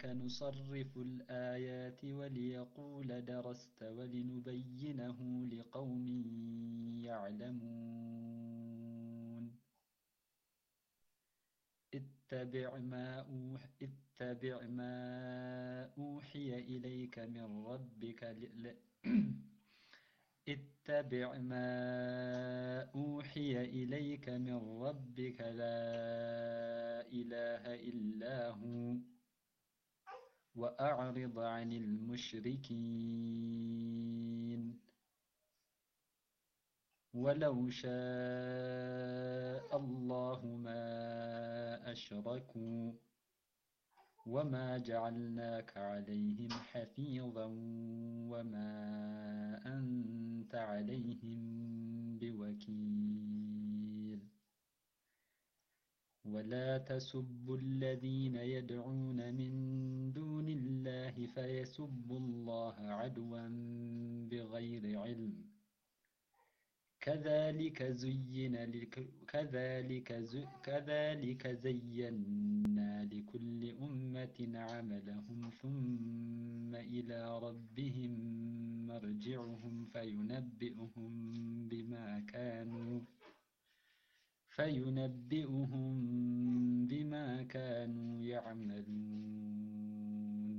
وكذلك نصرف الآيات وليقول درست ولنبينه لقوم يعلمون اتبع ما أوح اتبع ما أوحي إليك من ربك ل... اتبع ما أوحي إليك من ربك لا إله إلا هو وأعرض عن المشركين ولو شاء الله ما أشركوا وما جعلناك عليهم حفيظا وما أنت عليهم بوكيل ولا تسبوا الذين يدعون من دون الله فيسبوا الله عدوا بغير علم كذلك زين لك كذلك زي كذلك زينا لكل أمة عملهم ثم إلى ربهم مرجعهم فينبئهم بما كانوا فينبئهم بما كانوا يعملون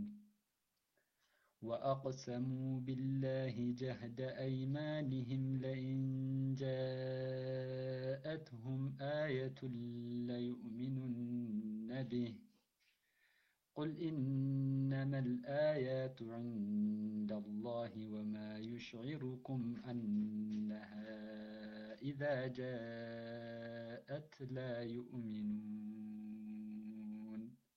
وأقسموا بالله جهد أيمانهم لئن جاءتهم آية ليؤمنن به قل إنما الآيات عند الله وما يشعركم أنها إذا جاءت لا يؤمنون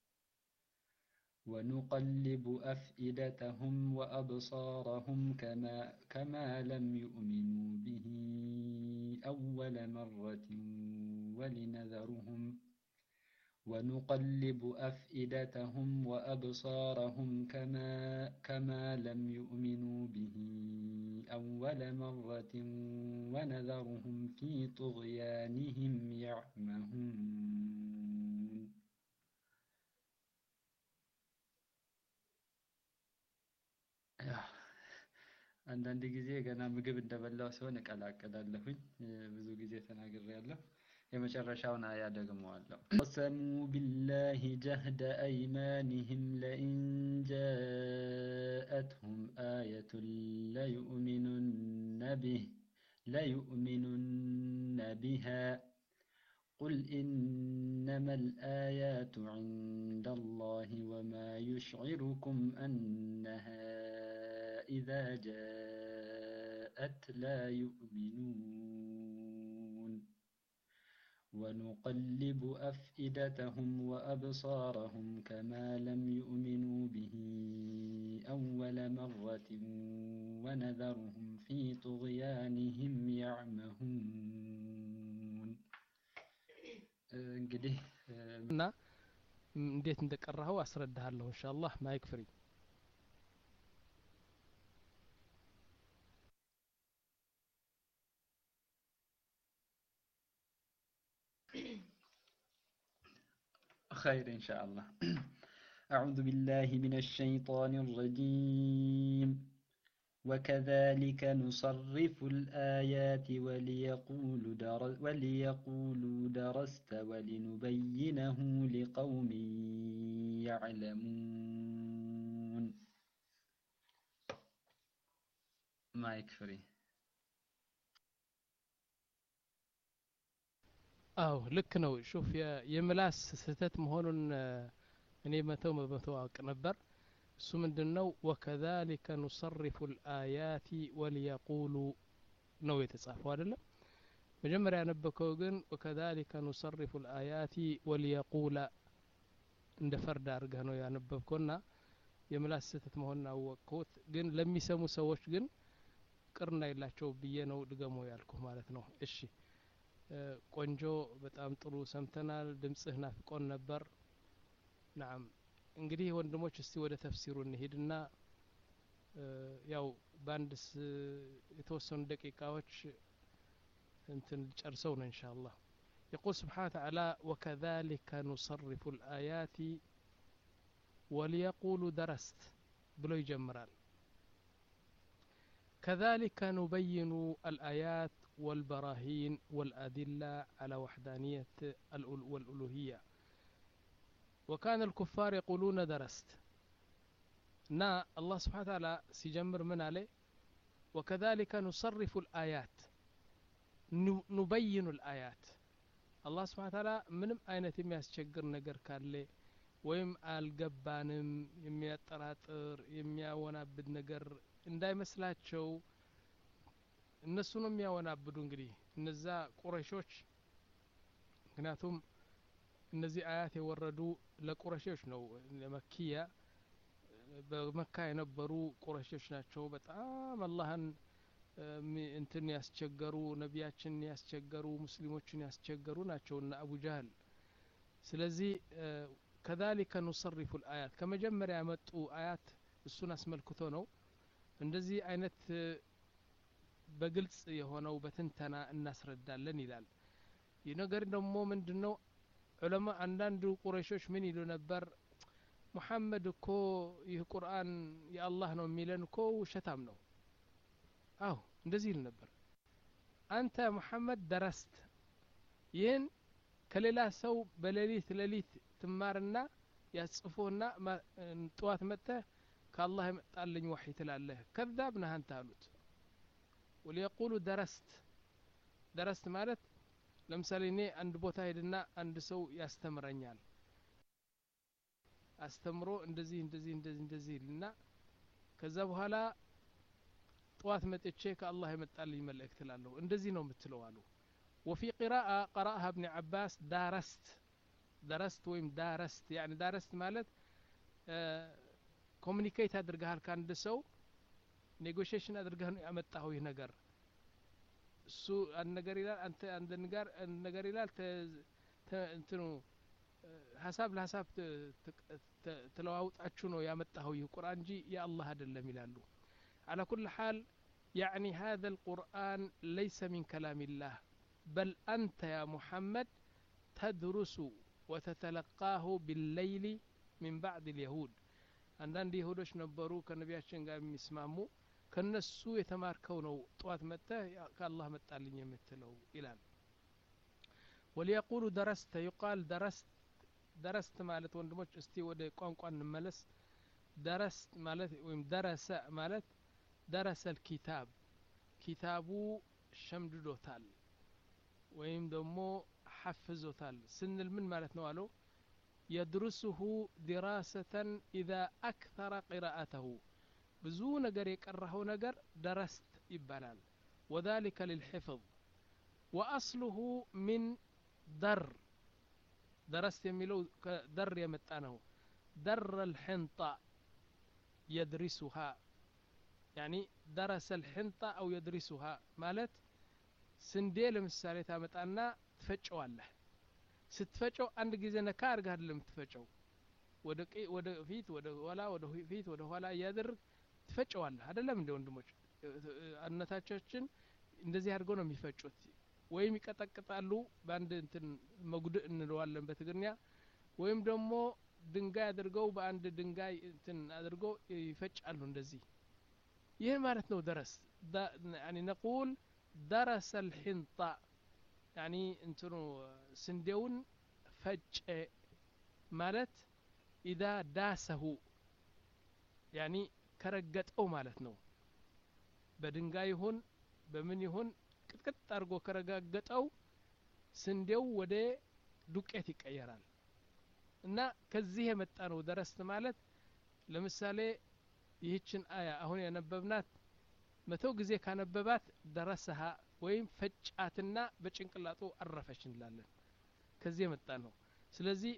ونقلب أفئدتهم وأبصارهم كما, كما لم يؤمنوا به أول مرة ولنذرهم ونقلب أفئدتهم وأبصارهم كما, كما لم يؤمنوا به أول مرة ونذرهم في طغيانهم يعمهون አንዳንድ ጊዜ ገና ምግብ እንደበላው ሲሆን እቀላቀላለሁኝ። ብዙ ጊዜ ተናግሬያለሁ። የመጨረሻውን አያ ደግመዋለሁ። ቀሰሙ ቢላሂ ጀህደ አይማኒህም ለኢን ጃአትሁም አየቱን ለዩእሚኑነ ቢህ ለዩእሚኑነ ቢሃ قل إنما الآيات عند الله وما يشعركم أنها إذا جاءت لا يؤمنون ونقلب أفئدتهم وأبصارهم كما لم يؤمنوا به أول مرة ونذرهم في طغيانهم يعمهون እንግዲህ እና እንዴት እንደቀራኸው አስረዳሃለሁ ኢንሻአላህ ማይክ ፍሪ خير إن شاء الله أعوذ بالله من الشيطان الرجيم وكذلك نصرف الآيات وليقولوا, در وليقولوا درست ولنبينه لقوم يعلمون مايك فري አው ልክ ነው ሹፍ የምላስ ስህተት መሆኑን እኔ መተው በመቶ አውቅ ነበር እሱ ምንድን ነው ወከዛሊከ ኑሰሪፉ ልአያቲ ወሊየቁሉ ነው የተጻፈው አይደለም መጀመሪያ ያነበከው ግን ወከዛሊከ ኑሰሪፉ ልአያቲ ወሊየቁላ እንደ ፈርድ አድርገህ ነው ያነበብከውና የምላስ ስህተት መሆኑን አወቅኩት ግን ለሚሰሙ ሰዎች ግን ቅርና የላቸው ብዬ ነው ድገሞ ያልኩ ማለት ነው እሺ ቆንጆ በጣም ጥሩ ሰምተናል ድምጽህ ናፍቆን ነበር ናም እንግዲህ ወንድሞች እስቲ ወደ ተፍሲሩ እንሄድና ያው በአንድ የተወሰኑ ደቂቃዎች እንትን ጨርሰው ነው እንሻ አላህ يقول سبحانه وتعالى وكذلك نصرف الآيات ወሊየቁሉ ደረስት ብሎ ይጀምራል كذلك نبين الآيات والبراهين والأدلة على وحدانية الأل- والألوهية وكان الكفار يقولون درست نا الله سبحانه وتعالى سيجمر من عليه وكذلك نصرف الآيات ن- نبين الآيات الله سبحانه وتعالى ምንም አይነት የሚያስቸግር ነገር ካለ ወይም አልገባንም የሚያጠራጥር የሚያወናብድ ነገር እንዳይመስላቸው እነሱ ነው የሚያወናብዱ እንግዲህ እነዛ ቁረሾች ምክንያቱም እነዚህ አያት የወረዱ ለቁረሾች ነው ለመኪያ በመካ የነበሩ ቁረሾች ናቸው በጣም አላህን እሚ- እንትን ያስቸገሩ ነቢያችን ያስቸገሩ ሙስሊሞችን ያስቸገሩ ናቸው እና አቡ ጃህል ስለዚህ ከዛሊከ ኑሰሪፉ ልአያት ከመጀመሪያ የመጡ አያት እሱን አስመልክቶ ነው እንደዚህ አይነት እ፣ በግልጽ የሆነው በትንተና እናስረዳለን ይላል ይህ ነገር ደግሞ ምንድን ነው ዑለማ አንዳንድ ቁረሾች ምን ይሉ ነበር ሙሐመድ እኮ ይህ ቁርአን የአላህ ነው የሚለን እኮ ውሸታም ነው አዎ እንደዚህ ይል ነበር አንተ ሙሐመድ ደረስት ይህን ከሌላ ሰው በሌሊት ሌሊት ትማርና ያጽፎና ማ- ጠዋት መጥተህ ከአላህ የመጣልኝ ወሒ ትላለህ ከዛብ ነህ አንተ አሉት ወሊየቁሉ ደረስት ደረስት ማለት ለምሳሌ እኔ አንድ ቦታ ሄድና አንድ ሰው ያስተምረኛል አስተምሮ እንደዚህ እንደዚህ እንደዚህ እንደዚህ ይልና ከዛ በኋላ ጠዋት መጥቼ ከአላህ የመጣልኝ መልእክት ላለሁ እንደዚህ ነው የምትለው አሉ ወፊ ቂራአ ቀራአሃ እብኒ ዓባስ ዳረስት ደረስት ወይም ዳረስት ያኒ ዳረስት ማለት ኮሚኒኬት አድርገሃል ከአንድ ሰው ኔጎሽሽን አድርገህ ነው ያመጣኸው ይህ ነገር እሱ አንድ ነገር ይላል አንተ አንድ ነገር አንድ ነገር ይላል ተ- ተ- እንትኑ እ፣ ሀሳብ ለሀሳብ ት- ት- ት- ተለዋውጣችሁ ነው ያመጣኸው ይህ ቁርአን እንጂ የአላህ አይደለም ይላሉ على كل حال يعني هذا القرآن ليس من كلام الله بل أنت يا محمد تدرس وتتلقاه بالليل من بعد اليهود አንዳንድ ይሁዶች ነበሩ ከነቢያችን ጋር የሚስማሙ ከነሱ የተማርከው ነው ጠዋት መጥተህ ያ- ከአላህ መጣልኝ የምትለው ይላል ወሊየቁሉ ደረስተ ዩቃል ደረስት ደረስት ማለት ወንድሞች እስቲ ወደ ቋንቋ እንመለስ ደረስት ማለት ወይም ደረሰ ማለት ደረሰ ልኪታብ ኪታቡ ሸምድዶታል ወይም ደግሞ ሐፍዞታል ስንል ምን ማለት ነው አለው የድርሱሁ ዲራሰተን ኢዛ አክተረ ቂራአተሁ ብዙ ነገር የቀራኸው ነገር ደረስት ይባላል ወዛሊከ ልልሕፍظ ወአስሉሁ ሚን ደር ደረስት የሚለው ከደር የመጣ ነው ደር ልሕንጣ የድሪሱሃ ያኒ ደረሰ ልሕንጣ አው የድሪሱሃ ማለት ስንዴ ለምሳሌ ታመጣና ትፈጨዋለህ ስትፈጨው አንድ ጊዜ ነካ አድርገህ አይደለም ትፈጨው ወደ ቀ- ወደ ፊት ወደ ኋላ ወደ ሁ- ፊት ወደ ኋላ እያደረግ ትፈጨዋለህ አይደለም እንደ ወንድሞች አነታቻችን እንደዚህ አድርገው ነው የሚፈጩት ወይም ይቀጠቅጣሉ በአንድ እንትን መጉድእ እንለዋለን በትግርኛ ወይም ደግሞ ድንጋይ አድርገው በአንድ ድንጋይ እንትን አድርገው ይፈጫሉ እንደዚህ ይህ ማለት ነው ደረስ ዳ- ያኒ ነቁል ደረሰ ልሕንጣ ያኒ እንትኑ ስንዴውን ፈጨ ማለት ኢዛ ዳሰሁ ያኒ ከረገጠው ማለት ነው በድንጋይ ይሁን በምን ይሁን ቅጥቅጥ አድርጎ ከረጋገጠው ስንዴው ወደ ዱቄት ይቀየራል እና ከዚህ የመጣ ነው ደረስት ማለት ለምሳሌ ይህችን አያ አሁን ያነበብናት መቶ ጊዜ ካነበባት ደረሰሃ ወይም ፈጫትና በጭንቅላጡ አረፈች እንላለን ከዚህ የመጣ ነው ስለዚህ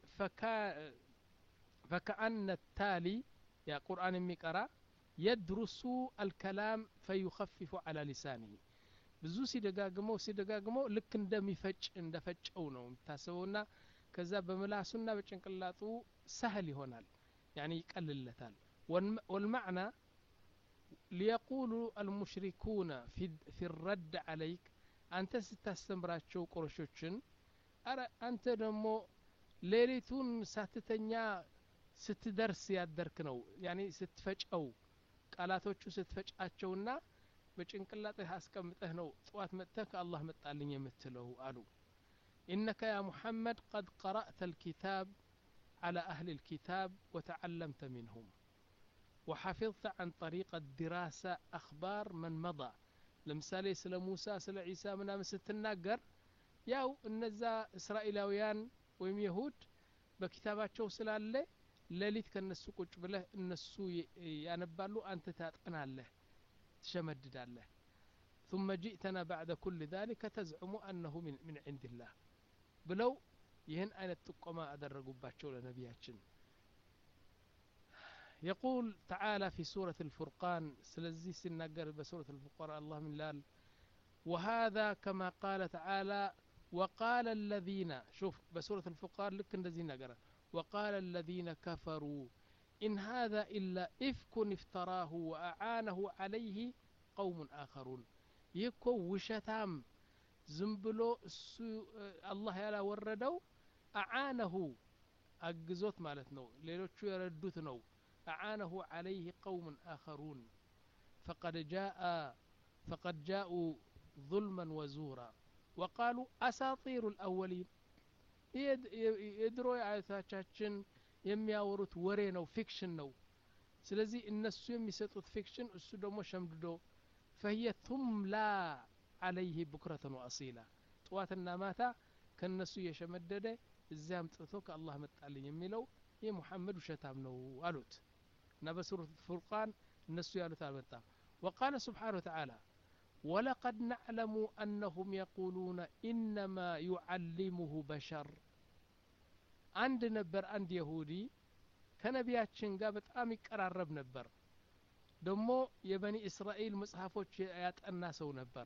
ፈከአነ ታሊ ያ ቁርአን የሚቀራ የድሩሱ አልከላም ፈዩኸፊፉ አላ ሊሳኒህ ብዙ ሲደጋግመው ሲደጋግመው ልክ እንደሚፈጭ እንደፈጨው ነው የሚታስበውና ከዛ በምላሱና በጭንቅላጡ ሳህል ይሆናል ያኒ ይቀልለታል ወልማዕና ሊየቁሉ አልሙሽሪኩነ ፊ ረድ አለይክ አንተ ስታስተምራቸው ቁረሾችን አረ አንተ ደግሞ ሌሊቱን ሳትተኛ ስትደርስ ያደርክ ነው ያኒ ስትፈጨው ቃላቶቹ ስትፈጫቸውና በጭንቅላትህ አስቀምጠህ ነው ጥዋት መጥተህ ከአላህ መጣልኝ የምትለው አሉ ኢነከ ያ ሙሐመድ ቀድ ቀረእተ ልኪታብ على أهل الكتاب وتعلمت منهم وحفظت عن طريق الدراسة أخبار من مضى ለምሳሌ ስለ ሙሳ ስለ ዒሳ ምናምን ስትናገር ያው እነዛ እስራኤላውያን ወይም የሁድ በኪታባቸው ስላለ ሌሊት ከነሱ ቁጭ ብለህ እነሱ ያነባሉ አንተ ታጠናለህ ትሸመድዳለህ ثم جئتنا بعد كل ذلك تزعم أنه من, من عند الله ብለው ይህን አይነት ጥቆማ አደረጉባቸው ለነቢያችን يقول تعالى في سورة الفرقان سلزي سنقر بسورة الفرقان الله من لال وهذا كما قال تعالى وقال الذين شوف بسورة الفرقان لك الذين نقرأ وقال الذين كفروا إن هذا إلا إفك افتراه وأعانه عليه قوم آخرون يكو وشتام زنبلو الله يلا وردو أعانه أجزوت مالتنا ليلوتشو يردوت أعانه عليه قوم آخرون فقد جاء فقد جاءوا ظلما وزورا وقالوا أساطير الأولين የድሮ የአያቶቻችን የሚያወሩት ወሬ ነው ፊክሽን ነው ስለዚህ እነሱ የሚሰጡት ፊክሽን እሱ ደግሞ ሸምድዶ ፈህየ ቱምላ አለይህ ቡክረተን ወአሲላ ጥዋትና ማታ ከእነሱ እየሸመደደ እዚያ አምጥቶ ከአላህ መጣልኝ የሚለው ይህ ሙሐመድ ውሸታም ነው አሉት እና በሱረት ፉርቃን እነሱ ያሉት አልመጣም وقال سبحانه وتعالى ولقد نعلم أنهم يقولون إنما يعلمه بشر عند نبر عند يهودي ከነቢያችን ጋር በጣም ይቀራረብ ነበር ደግሞ የበኒ እስራኤል መጽሐፎች ያጠና ሰው ነበር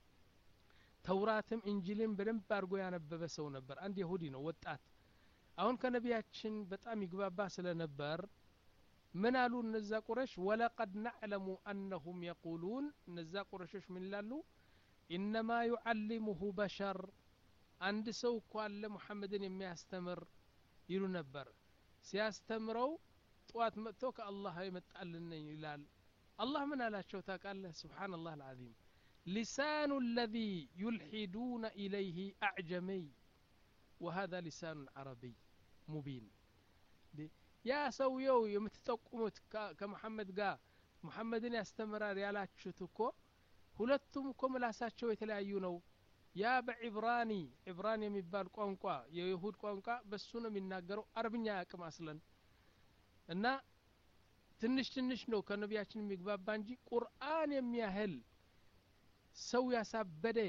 ተውራትም እንጅልም በደንብ አድርጎ ያነበበ ሰው ነበር አንድ የሁዲ ነው ወጣት አሁን ከነቢያችን በጣም ይግባባ ስለነበር ምን አሉ እነዛ ቁረሽ ወለቀድ ናዕለሙ አነሁም የቁሉን እነዛ ቁረሾች ምን ይላሉ ኢነማ ዩዓሊሙሁ በሸር አንድ ሰው እኮ አለ ሙሐመድን የሚያስተምር ይሉ ነበር ሲያስተምረው ጠዋት መጥቶ ከአላህ የመጣልን ይላል አላህ ምን አላቸው ታውቃለህ ስብሓንላህ አልዓዚም ሊሳኑ አለዚ ዩልሒዱነ ኢለይህ አዕጀመይ وهذا لسان عربي مبين ያ ሰውየው የምትጠቁሙት ከመሐመድ ጋር ሙሐመድን ያስተምራል ያላችሁት እኮ ሁለቱም እኮ ምላሳቸው የተለያዩ ነው ያ በዒብራኒ ዒብራን የሚባል ቋንቋ የይሁድ ቋንቋ በሱ ነው የሚናገረው አረብኛ ያቅም አስለን እና ትንሽ ትንሽ ነው ከነቢያችን የሚግባባ እንጂ ቁርአን የሚያህል ሰው ያሳበደ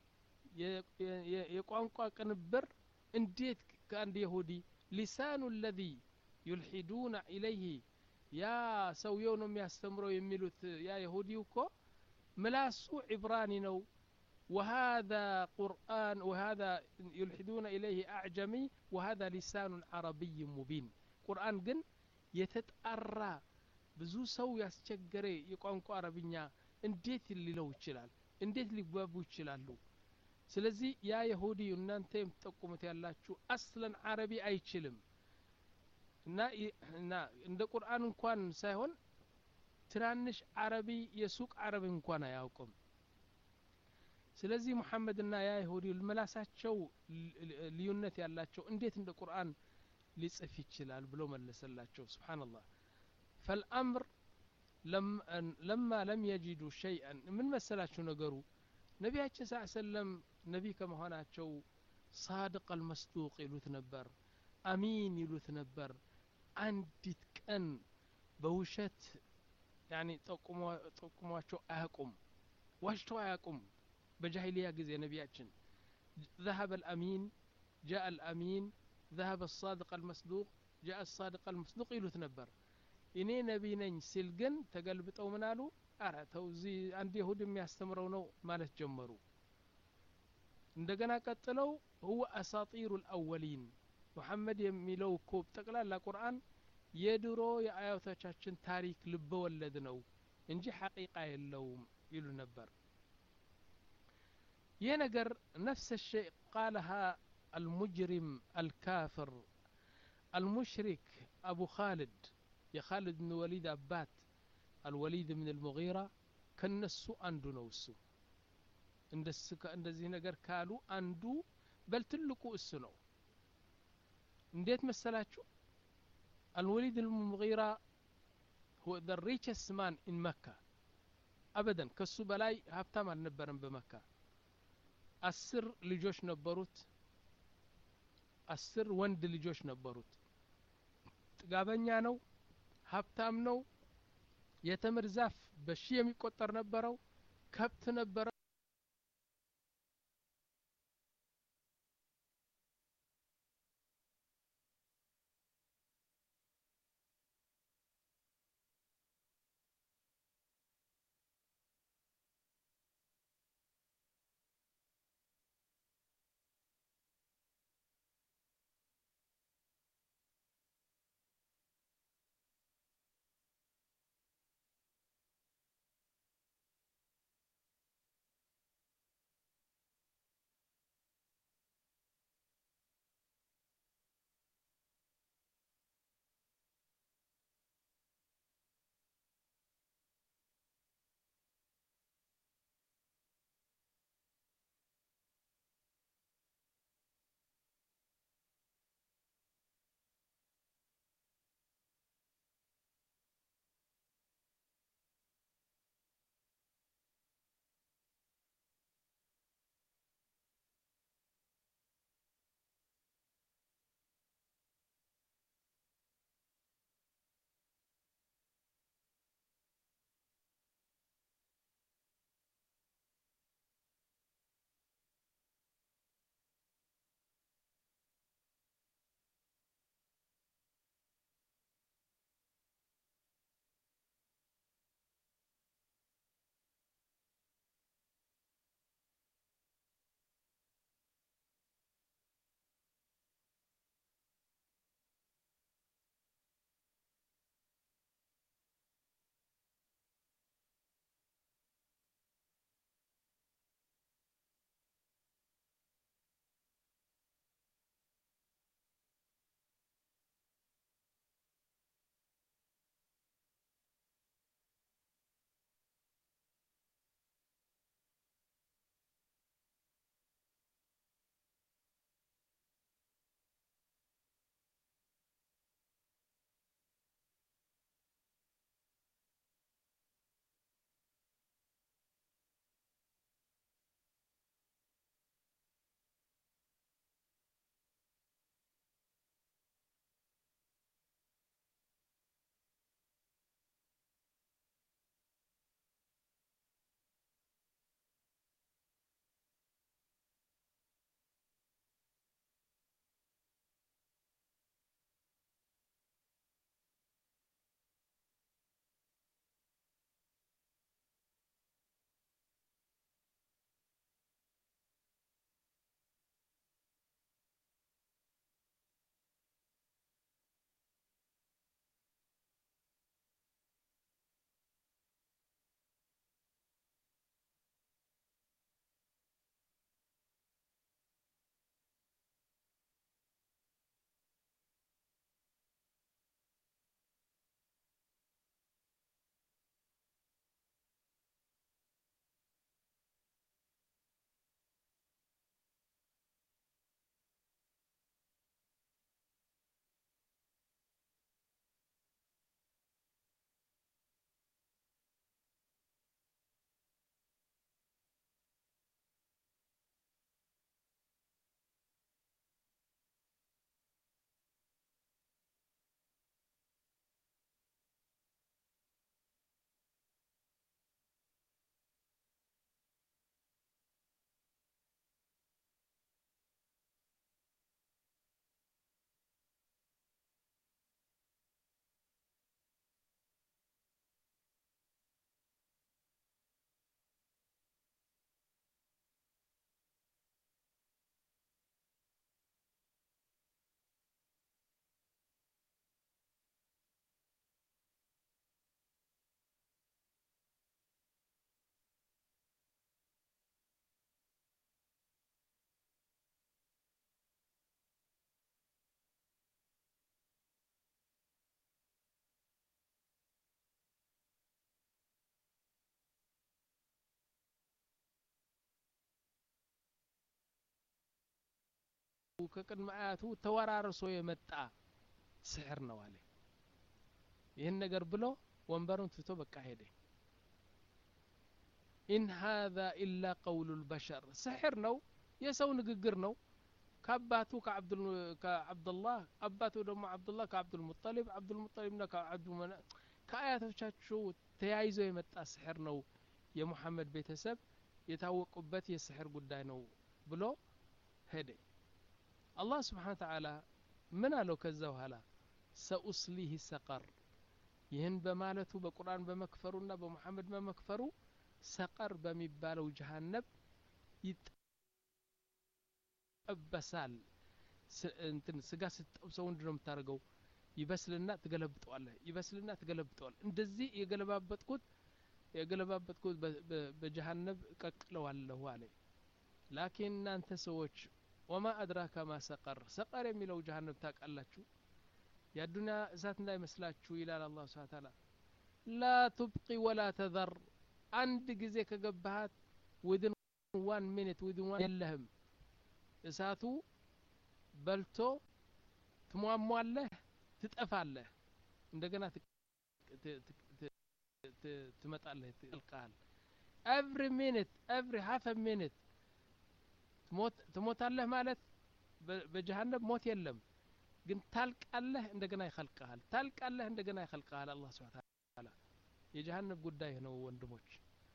የቋንቋ ቅንብር እንዴት ከአንድ የሁዲ ሊሳኑ ለዚ ዩልሒዱነ ኢለይህ ያ ሰውየው ነው የሚያስተምረው የሚሉት ያ የሁዲው እኮ ምላሱ ዒብራኒ ነው وهذا قرآن وهذا يلحدون إليه أعجمي وهذا لسان عربي مبين قرآن جن يتتأرى ብዙ ሰው ያስቸገረ የቋንቋ አረብኛ እንዴት ሊለው ይችላል እንዴት ሊግባቡ ይችላሉ ስለዚህ ያ የሁዲ እናንተ የምትጠቁሙት ያላችሁ አስለን አረቢ አይችልም እና እና እንደ ቁርአን እንኳን ሳይሆን ትናንሽ አረቢ የሱቅ አረብ እንኳን አያውቅም ስለዚህ ሙሐመድና ያ ይሁዲ ምላሳቸው ልዩነት ያላቸው እንዴት እንደ ቁርአን ሊጽፍ ይችላል ብሎ መለሰላቸው ስብሓንላህ ፈልአምር ለማ ለም የጂዱ ሸይአን ምን መሰላችሁ ነገሩ ነቢያችን ስ ሰለም ነቢ ከመሆናቸው ሳድቅ አልመስዱቅ ይሉት ነበር አሚን ይሉት ነበር አንዲት ቀን በውሸት ያኒ ጠቁሟቸው አያቁም ዋሽተው አያቁም በጃሂልያ ጊዜ ነቢያችን ذهب الأمين جاء الأمين ذهب الصادق المصدوق جاء الصادق المصدوق ይሉት ነበር እኔ ነቢ ነኝ ሲል ግን ተገልብጠው ምን አሉ አረ ተው እዚህ አንድ ይሁድ የሚያስተምረው ነው ማለት ጀመሩ እንደገና ቀጥለው هو أساطير الأولين ሙሐመድ የሚለው እኮ ጠቅላላ ቁርአን የድሮ የአያቶቻችን ታሪክ ልበ ወለድ ነው እንጂ ሐቂቃ የለውም ይሉ ነበር ይህ ነገር ነፍስ ሸይ ቃለሃ አልሙጅሪም አልካፍር المشرك አቡ ኻልድ የኻልድ ብን ወሊድ አባት አልወሊድ ብን ልሙጊራ ከነሱ አንዱ ነው እሱ እንደዚህ ነገር ካሉ አንዱ በል ትልቁ እሱ ነው እንዴት መሰላችሁ አልወሊድ ልሙጊራ هو the richest man in መካ አበደን ከሱ በላይ ሀብታም አልነበረም በመካ አስር ልጆች ነበሩት አስር ወንድ ልጆች ነበሩት ጥጋበኛ ነው ሀብታም ነው የተምር ዛፍ በሺ የሚቆጠር ነበረው ከብት ነበረ ከቅድመ አያቱ ተወራርሶ የመጣ ስሕር ነው አለ ይህን ነገር ብሎ ወንበሩን ትቶ በቃ ሄደ ኢን ሃذا ኢላ ቀውሉ ልበሸር ስሕር ነው የሰው ንግግር ነው ከአባቱ ከአብዱላህ አባቱ ደግሞ አብዱላህ ከአብዱልሙጠሊብ አብዱልሙጠሊብና ከአብዱመና ከአያቶቻቸው ተያይዞ የመጣ ስሕር ነው የሙሐመድ ቤተሰብ የታወቁበት የስሕር ጉዳይ ነው ብሎ ሄደ አላህ ስብሓን ተዓላ ምን አለው ከዛ በኋላ ሰኡስሊህ ሰቀር ይህን በማለቱ በቁርአን በመክፈሩና በሙሐመድ በመክፈሩ ሰቀር በሚባለው ጀሃነብ ይጠበሳል እንትን ስጋ ስትጠብሰው ምንድን ነው የምታደርገው ይበስልና ትገለብጠዋለህ ይበስልና ትገለብጠዋል እንደዚህ የገለባበጥኩት የገለባበጥኩት በጀሃነብ እቀቅለዋለሁ አለ ላኪን እናንተ ሰዎች ወማ አድራካ ማ ሰቀር ሰቀር የሚለው ጀሃነብ ታውቃላችሁ የአዱንያ እሳት እንዳይመስላችሁ ይላል አላህ ስብሓን ታላ ላ ቱብቂ ወላ ተዘር አንድ ጊዜ ከገባሃት ዊድን ዋን ሚኒት ዊድን ዋን የለህም እሳቱ በልቶ ትሟሟለህ ትጠፋለህ እንደገና ትመጣለህ ትልቃል ኤቭሪ ሚኒት ኤቭሪ ሀፍ ሚኒት ትሞታለህ ማለት በጀሃነብ ሞት የለም ግን ታልቃለህ እንደገና ይኸልቀሃል ታልቃለህ እንደገና ይኸልቀሃል አላህ ስብሓ ታላ የጀሃነብ ጉዳይ ነው ወንድሞች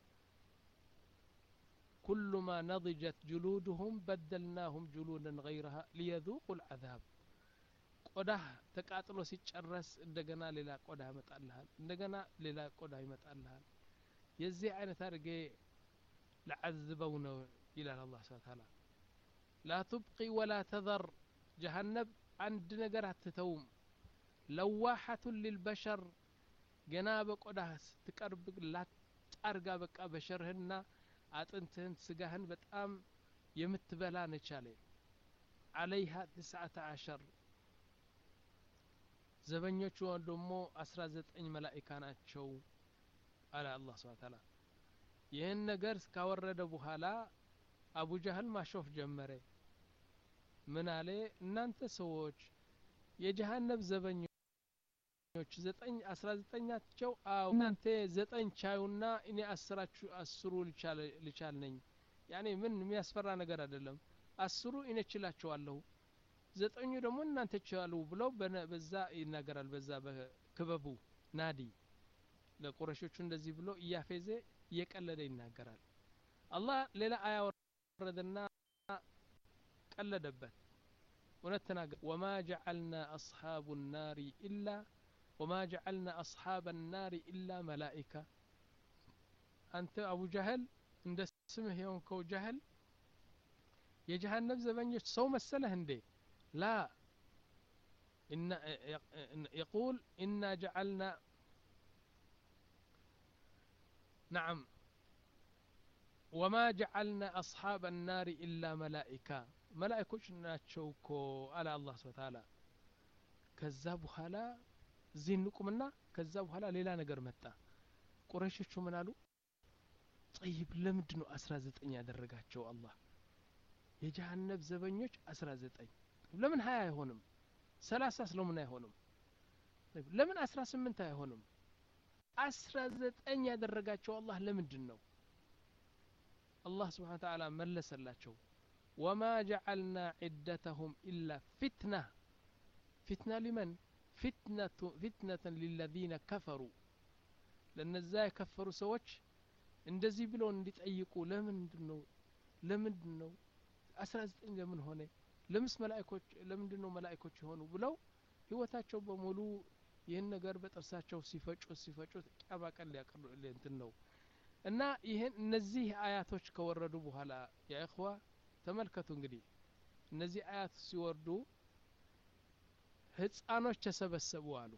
كلما نضجت جلودهم بدلناهم جلودا غيرها ليذوقوا العذاب ቆዳህ ተቃጥሎ ሲጨረስ እንደገና ሌላ ቆዳ ይመጣልሃል እንደገና ሌላ ቆዳ ይመጣልሃል የዚህ አይነት አድርጌ ለዓዝበው ነው ይላል አላህ ስብሓ ታላ ላ ቱብቂ ወላ ተዘር ጀሃነብ አንድ ነገር አትተውም ለዋሐቱን ሊልበሸር ገና በቆዳህ ስትቀርብ ላጣርጋ በቃ በሸርህና አጥንትህን ስጋህን በጣም የምትበላ ነቻለ አለይሃ ትስዓተ አሸር ዘበኞቹ ደግሞ አስራ ዘጠኝ መላኢካ ናቸው አለ አላህ ስብሓ ታላ ይህን ነገር ካወረደ በኋላ አቡ ጃህል ማሾፍ ጀመረ ምን አለ እናንተ ሰዎች የጀሃነብ ዘበኞች ዘጠኝ አስራ ዘጠኛቸው አዎ እናንተ ዘጠኝ ቻዩና እኔ አስራችሁ አስሩ ልቻል ነኝ ያኔ ምን የሚያስፈራ ነገር አይደለም አስሩ እኔ ችላቸዋለሁ ዘጠኙ ደግሞ እናንተ ችላሉ ብለው በዛ ይናገራል በዛ በክበቡ ናዲ ለቁረሾቹ እንደዚህ ብሎ እያፌዘ እየቀለደ ይናገራል አላህ ሌላ አያ ወረደና ቀለደበት እውነት ተናገር ወማ ጀዐልና አስሓቡ ናሪ ኢላ ወማ ጀዐልና አስሓበ ናሪ ኢላ መላኢካ አንተ አቡ ጃህል እንደ ስምህ የሆንከው ጃህል የጀሃነብ ዘበኞች ሰው መሰለህ እንዴ ላ يقول إنا جعلنا نعم وما جعلنا أصحاب النار إلا ملائكة ملائكوች ናቸው እኮ አለ አላህ ስብሐ ተዓላ ከዛ በኋላ እዚህ እንቁምና ከዛ በኋላ ሌላ ነገር መጣ ቁረሾቹ ምን አሉ ጠይብ ለምንድ ነው አስራ ዘጠኝ ያደረጋቸው አላህ የጀሃነብ ዘበኞች አስራ ዘጠኝ ለምን ሀያ አይሆንም ሰላሳ ስለምን አይሆንም ለምን አስራ ስምንት አይሆንም አስራ ዘጠኝ ያደረጋቸው አላህ ለምንድን ነው አላህ ስብሓን ተዓላ መለሰላቸው ወማ ጀዐልና ዒደተሁም ኢላ ፊትና ፊትና ሊመን ፊትነትን ሊለዚነ ከፈሩ ለነዛ የከፈሩ ሰዎች እንደዚህ ብለው እንዲጠይቁ ለምንድን ነው ለምንድን ነው አስራ ዘጠኝ ለምን ሆነ ለምስ መላእኮች ለምንድን ነው መላእኮች የሆኑ ብለው ህይወታቸው በሙሉ ይህን ነገር በጥርሳቸው ሲፈጩት ሲፈጩት ቂያማ ቀን ሊያቀሉ እንትን ነው እና ይህን እነዚህ አያቶች ከወረዱ በኋላ የእኽዋ ተመልከቱ እንግዲህ እነዚህ አያት ሲወርዱ ህፃኖች ተሰበሰቡ አሉ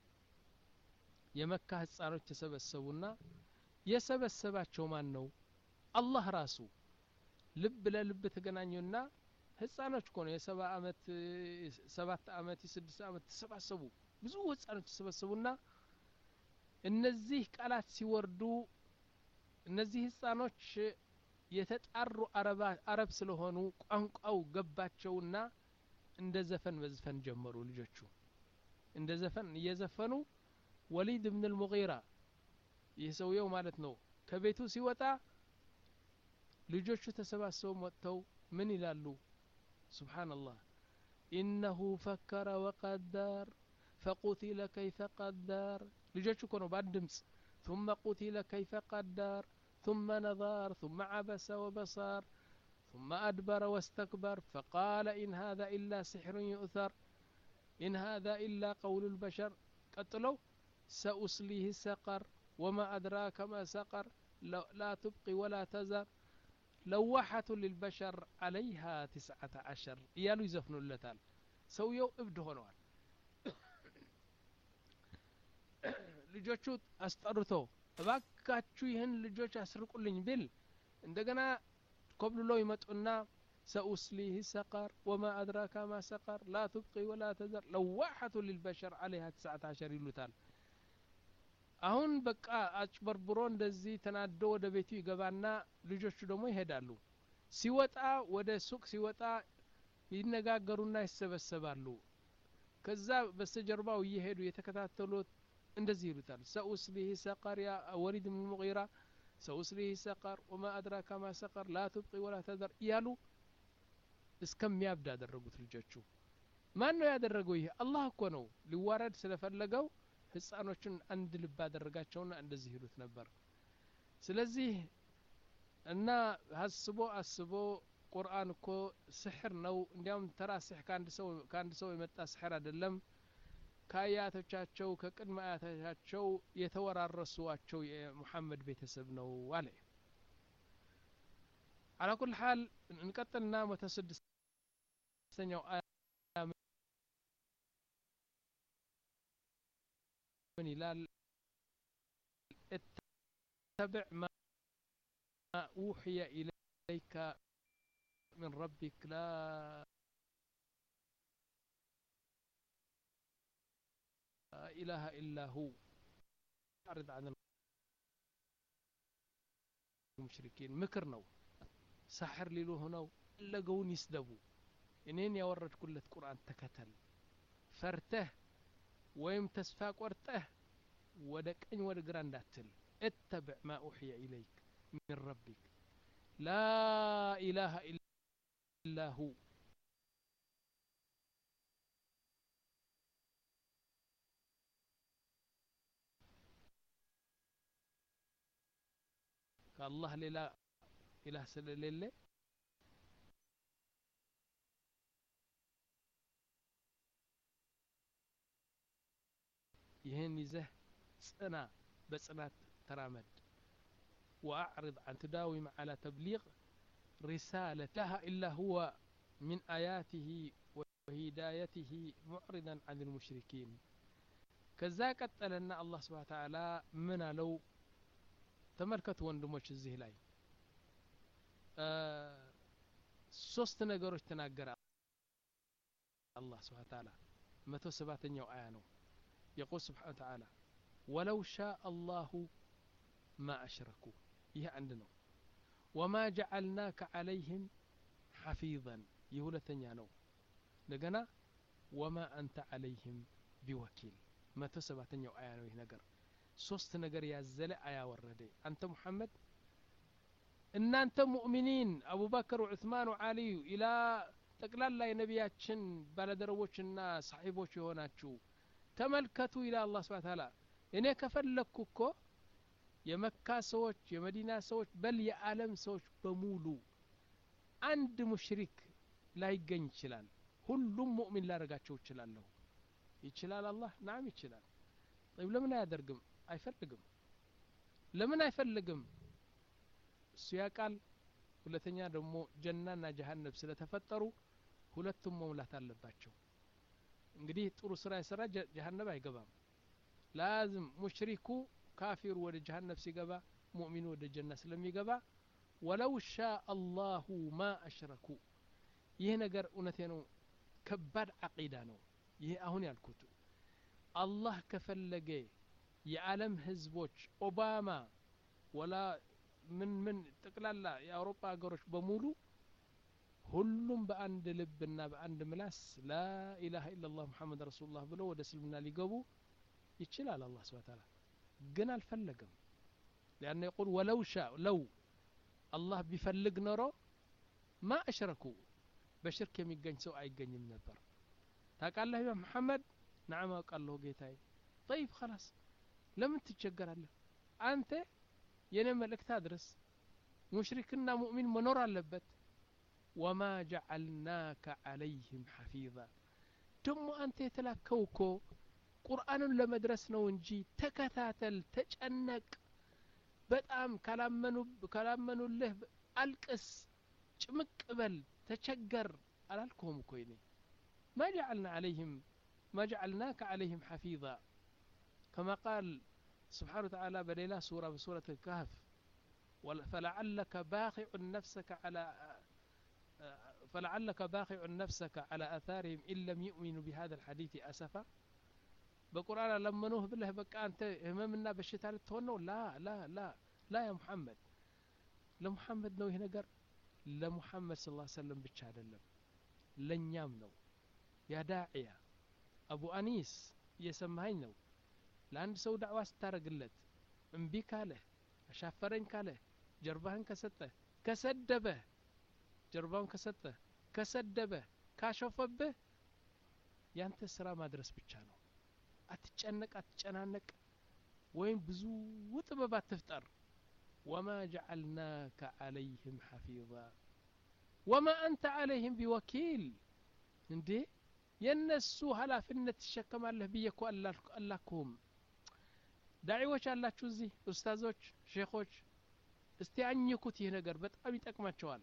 የመካ ህፃኖች ተሰበሰቡና የሰበሰባቸው ማን ነው አላህ ራሱ ልብ ለልብ ተገናኙና ህፃኖች እኮ ነው የሰባ አመት ሰባት አመት የስድስት አመት ተሰባሰቡ ብዙ ህፃኖች ተሰበሰቡና እነዚህ ቃላት ሲወርዱ እነዚህ ህፃኖች የተጣሩ አረብ ስለሆኑ ቋንቋው ገባቸውና እንደ ዘፈን መዝፈን ጀመሩ ልጆቹ እንደ ዘፈን እየዘፈኑ ወሊድ ብን ልሙጊራ ይህ ሰውየው ማለት ነው ከቤቱ ሲወጣ ልጆቹ ተሰባስበው መጥተው ምን ይላሉ ስብሓንላህ ኢነሁ ፈከረ ወቀደር ፈቁቲለ ከይፈ ቀደር ልጆቹ እኮ ነው በአንድ ድምፅ ثم قتل كيف قدر ثم نظر ثم عبس وبصر ثم أدبر واستكبر فقال إن هذا إلا سحر يؤثر إن هذا إلا قول البشر قتلوا سأصليه سقر وما أدراك ما سقر لا تبقي ولا تذر لوحة للبشر عليها تسعة عشر እያሉ ይዘፍኑለታል ሰውየው እብድ ሆነዋል ልጆቹ አስጠርቶ እባካችሁ ይህን ልጆች አስርቁልኝ ቢል እንደገና ኮብልሎ ይመጡና سأصليه سقر وما أدراك ما سقر لا تبقي ولا تذر لواحة للبشر عليها تسعة عشر ይሉታል አሁን በቃ አጭበርብሮ እንደዚህ ተናዶ ወደ ቤቱ ይገባና ልጆቹ ደግሞ ይሄዳሉ ሲወጣ ወደ ሱቅ ሲወጣ ይነጋገሩና ይሰበሰባሉ ከዛ በስተጀርባው እየሄዱ የተከታተሉት እንደዚህ ይሉታል ሰኡስሊህ ሰቀር ያ ወሊድ ምን ሙጊራ ሰኡስሊህ ሰቀር ወማ አድራካ ማ ሰቀር ላ ትብቂ ወላ ተዘር እያሉ እስከሚያብድ ያደረጉት ልጆቹ ማን ነው ያደረገው ይህ አላህ እኮ ነው ሊዋረድ ስለፈለገው ህፃኖቹን አንድ ልብ አደረጋቸውና እንደዚህ ይሉት ነበር ስለዚህ እና አስቦ አስቦ ቁርአን እኮ ስሕር ነው እንዲያውም ተራ ስሕ ከአንድ ሰው የመጣ ስሕር አይደለም ከአያቶቻቸው ከቅድመ አያቶቻቸው የተወራረሷቸው የሙሐመድ ቤተሰብ ነው አለ على كل حال نقتلنا متسدستኛው آية من ይላል اتبع ما أوحي إليك من ربك لا إله إلا هو أعرض عن المشركين ምክር ነው ሳሕር ሊሉ ሆነው ፈለገውን ይስደቡ እኔን ያወረድኩለት ቁርአን ተከተል ፈርተህ ወይም ተስፋ ቆርጠህ ወደ ቀኝ ወደ ግራ እንዳትል اتبع ما أوحي إليك من ربك لا إله إلا هو ከአላህ ሌላ ኢላህ ስለሌለ ይህን ይዘህ ጽና በጽናት ተራመድ وأعرض عن تداوم على تبليغ رسالة لها إلا هو من آياته وهدايته معرضا عن المشركين كذا قتلنا الله سبحانه وتعالى من لو تملكت وندموش الزه لاي ሶስት ነገሮች ተናገረ አላህ ስብሓ ተዓላ መቶ ሰባተኛው አያ ነው የቁል ስብሓን ተዓላ ወለው ሻ አላሁ ማ አሽረኩ ይህ አንድ ነው ወማ ጀዓልናከ ዓለይህም ሐፊظን ይህ ሁለተኛ ነው እንደገና ወማ አንተ ዓለይህም ቢወኪል መቶ ሰባተኛው አያ ነው ይህ ነገር ሶስት ነገር ያዘለ አያ ወረደ አንተ ሙሐመድ እናንተ ሙእሚኒን አቡበክር ዑስማን ወዓሊዩ ኢላ ጠቅላላ የነቢያችን ባለደረቦችና ሰሒቦች የሆናችሁ ተመልከቱ ይላ አላ ስብን ታላ እኔ ከፈለግኩ እኮ የመካ ሰዎች የመዲና ሰዎች በል የዓለም ሰዎች በሙሉ አንድ ሙሽሪክ ላይገኝ ይችላል ሁሉም ሙእሚን ላደረጋቸው ይችላለሁ ይችላል አላህ ናም ይችላል ጠይብ ለምን አያደርግም አይፈልግም ለምን አይፈልግም እሱ ያቃል ሁለተኛ ደግሞ ጀናና ጀሀነብ ስለተፈጠሩ ሁለቱም መሙላት አለባቸው እንግዲህ ጥሩ ስራ የሰራ ጀሀነብ አይገባም ላዝም ሙሽሪኩ ካፊሩ ወደ ጀሀነብ ሲገባ ሙእሚኑ ወደ ጀና ስለሚገባ ወለው ሻ አላሁ ማ አሽረኩ ይህ ነገር እውነቴ ነው ከባድ አቂዳ ነው ይህ አሁን ያልኩት አላህ ከፈለገ የዓለም ህዝቦች ኦባማ ወላ ምን ምን ጠቅላላ የአውሮፓ ሀገሮች በሙሉ ሁሉም በአንድ ልብና በአንድ ምላስ ላኢላሃ ኢላላህ ሙሐመድ ረሱሉላህ ብሎ ወደ እስልምና ሊገቡ ይችላል አላህ ስብሐ ተዓላ ግን አልፈለገም ሊአነ የቁል ወለው ሻ ለው አላህ ቢፈልግ ኖሮ ማ አሽረኩ በሽርክ የሚገኝ ሰው አይገኝም ነበር ታውቃለህ ያ መሐመድ ነዓም አውቃለሁ ጌታዬ ጠይብ خلاص ለምን ትቸገራለህ አንተ የኔ መልእክት አድርስ ሙሽሪክና ሙእሚን መኖር አለበት ወማ ጀዓልናከ ዓለይህም ሐፊዛ ደሞ አንተ የተላከው እኮ ቁርአንን ለመድረስ ነው እንጂ ተከታተል ተጨነቅ በጣም ካላመኑልህ አልቅስ ጭምቅ በል ተቸገር አላልከውም እኮ ይኔ ما جعلنا عليهم ما جعلناك عليهم حفيظا كما قال سبحانه وتعالى بليلة سورة بسورة الكهف فلعلك باخع نفسك على فلعلك باخع نفسك على آثارهم إن لم يؤمنوا بهذا الحديث أسفا በቁርአን አለመኑህ ብለህ በቃ አንተ ህመምና በሽታ ልትሆን ነው ላ ላ ላ ላ ያ ሙሐመድ ለሙሐመድ ነው ይህ ነገር ለሙሐመድ ስ ሰለም ብቻ አይደለም ለእኛም ነው ያ ዳዕያ አቡ አኒስ እየሰማኸኝ ነው ለአንድ ሰው ዳዕዋ ስታደረግለት እምቢ ካለህ አሻፈረኝ ካለህ ጀርባህን ከሰጠህ ከሰደበህ ጀርባውን ከሰጠህ ከሰደበህ ካሾፈብህ ያንተ ስራ ማድረስ ብቻ ነው አትጨነቅ አትጨናነቅ ወይም ብዙ ጥበብ አትፍጠር ወማ ጀዓልናከ ዓለይህም ሐፊዛ ወማ አንተ ዓለይህም ቢወኪል እንዴ የእነሱ ኃላፊነት ትሸከማለህ ብዬ እኮ አላክሁም ዳዒዎች አላችሁ እዚህ ኡስታዞች ሼኾች እስቲ አኝኩት ይህ ነገር በጣም ይጠቅማቸዋል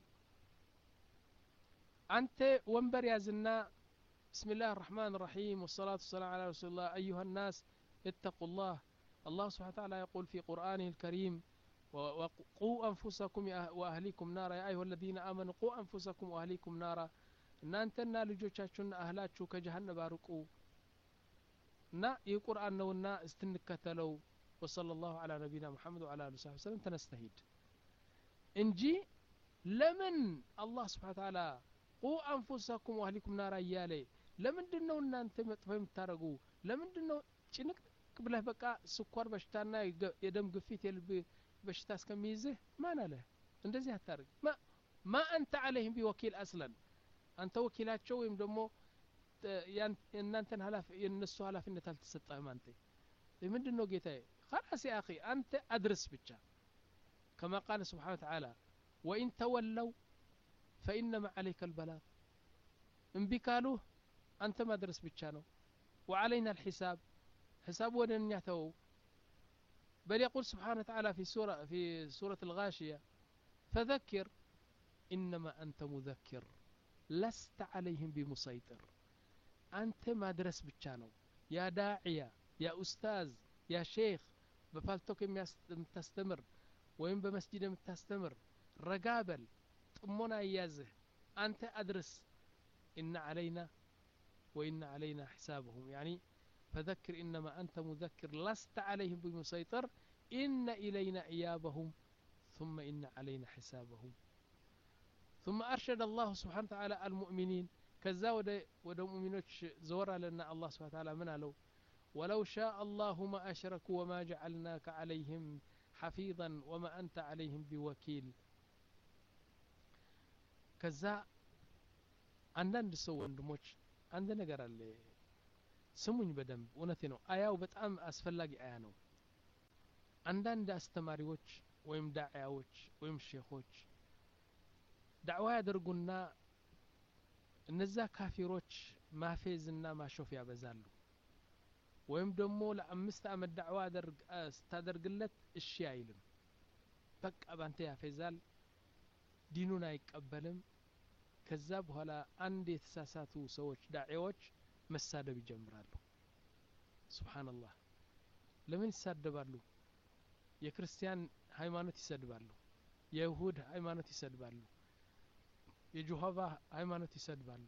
አንተ ወንበር ያዝና بسم الله الرحمن الرحيم والصلاة والسلام على رسول الله أيها الناس اتقوا الله الله سبحانه وتعالى يقول في قرآنه الكريم وقوا أنفسكم وأهليكم نارا يا أيها الذين آمنوا قوا أنفسكم وأهليكم نارا እናንተና ልጆቻችሁና እህላችሁ ከጀሃነብ አርቁ እና ይህ ቁርአን ነውና እስትንከተለው ወሰለ ላሁ አላ ነቢና ሙሐመድ ወአላ አሊ ሳቢ ሰለም ተነስተሂድ እንጂ ለምን አላህ ስብሓን ታላ ቁ አንፉሰኩም ዋህሊኩም ናራ እያለ ለምንድን ነው እናንተ መጥፎ የምታደረጉ ለምንድን ነው ጭንቅንቅ ብለህ በቃ ስኳር በሽታና የደም ግፊት የልብ በሽታ እስከሚይዝህ ማን አለ እንደዚህ አታደርግ ማ አንተ አለህም ቢወኪል አስለን አንተ ወኪላቸው ወይም ደግሞ የእናንተን የእነሱ ኃላፊነት አልተሰጠህም አንተ ምንድን ነው ጌታዬ خلاص يا أخي أنت أدرس بجا كما قال سبحانه وتعالى وإن تولوا فإنما عليك البلاغ إن بكالوه أنت ما درس بجانو وعلينا الحساب حساب ودن يعتو بل يقول سبحانه وتعالى في سورة في سورة الغاشية فذكر إنما أنت مذكر لست عليهم بمسيطر أنت ما درس بجانو يا داعية يا أستاذ يا شيخ بفالتوك የምታስተምር ወይም በመስጂድ የምታስተምር ረጋበል ጥሞና እያዝህ አንተ አድርስ إن علينا وإن علينا حسابهم يعني فذكر إنما أنت مذكر لست عليهم بمسيطر إن إلينا إيابهم ثم إن علينا حسابهم ثم أرشد الله سبحانه وتعالى المؤمنين كذا ወደ ሙእሚኖች ዘወር አለና አላህ ስብሓን ታላ ምን አለው ولو شاء الله ما أشركوا وما جعلناك عليهم حفيظا وما أنت عليهم بوكيل ከዛ አንዳንድ ሰው ወንድሞች አንድ ነገር አለ ስሙኝ በደንብ እውነቴ ነው አያው በጣም አስፈላጊ አያ ነው አንዳንድ አስተማሪዎች ወይም ዳዕያዎች ወይም ሼኾች ዳዕዋ ያደርጉና እነዛ ካፊሮች ማፌዝና ማሾፍ ያበዛሉ ወይም ደግሞ ለአምስት አመት ዳዕዋ ስታደርግለት እሺ አይልም በቃ ባንተ ያፌዛል ዲኑን አይቀበልም ከዛ በኋላ አንድ የተሳሳቱ ሰዎች ዳዒዎች መሳደብ ይጀምራሉ ስብሓንላህ ለምን ይሳደባሉ የክርስቲያን ሃይማኖት ይሰድባሉ የይሁድ ሃይማኖት ይሰድባሉ የጆሆቫ ሃይማኖት ይሰድባሉ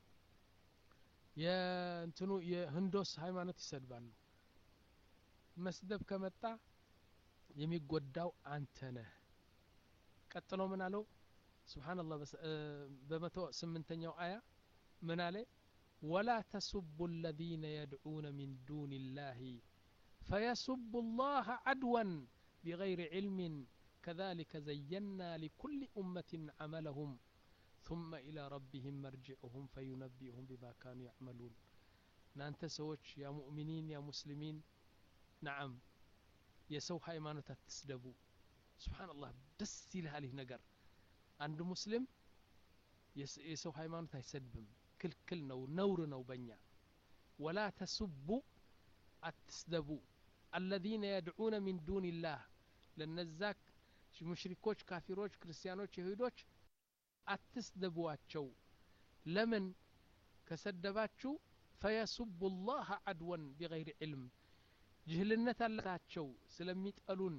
የእንትኑ የህንዶስ ሃይማኖት ይሰድባሉ መስደብ ከመጣ የሚጎዳው አንተ ነህ ቀጥሎ ምን አለው ስብሓንላህ በመቶ ስምንተኛው አያ ምን አለ ወላ ተሱቡ አለዚነ የድዑነ ሚን ዱን ላህ ፈየሱቡ ላህ አድወን ቢገይር ዕልምን كذلك زينا لكل أمة عملهم ثم إلى ربهم مرجعهم فينبئهم بما كانوا يعملون نانت سوች يا مؤمنين يا مسلمين نعم የሰው ሃይማኖት አትስደቡ ስብሓንላህ ደስ ይልሃል ይህ ነገር አንድ ሙስሊም የሰው ሃይማኖት አይሰድብም ክልክል ነው ነውር ነው በእኛ ወላ ተሱቡ አትስደቡ አለዚነ የድዑነ ሚን ዱን ላህ ለነዛ ሙሽሪኮች ካፊሮች ክርስቲያኖች ይሁዶች አትስደቧቸው ለምን ከሰደባችሁ ፈየሱቡ ላህ አድወን ቢገይር ዕልም ጅህልነት አለታቸው ስለሚጠሉን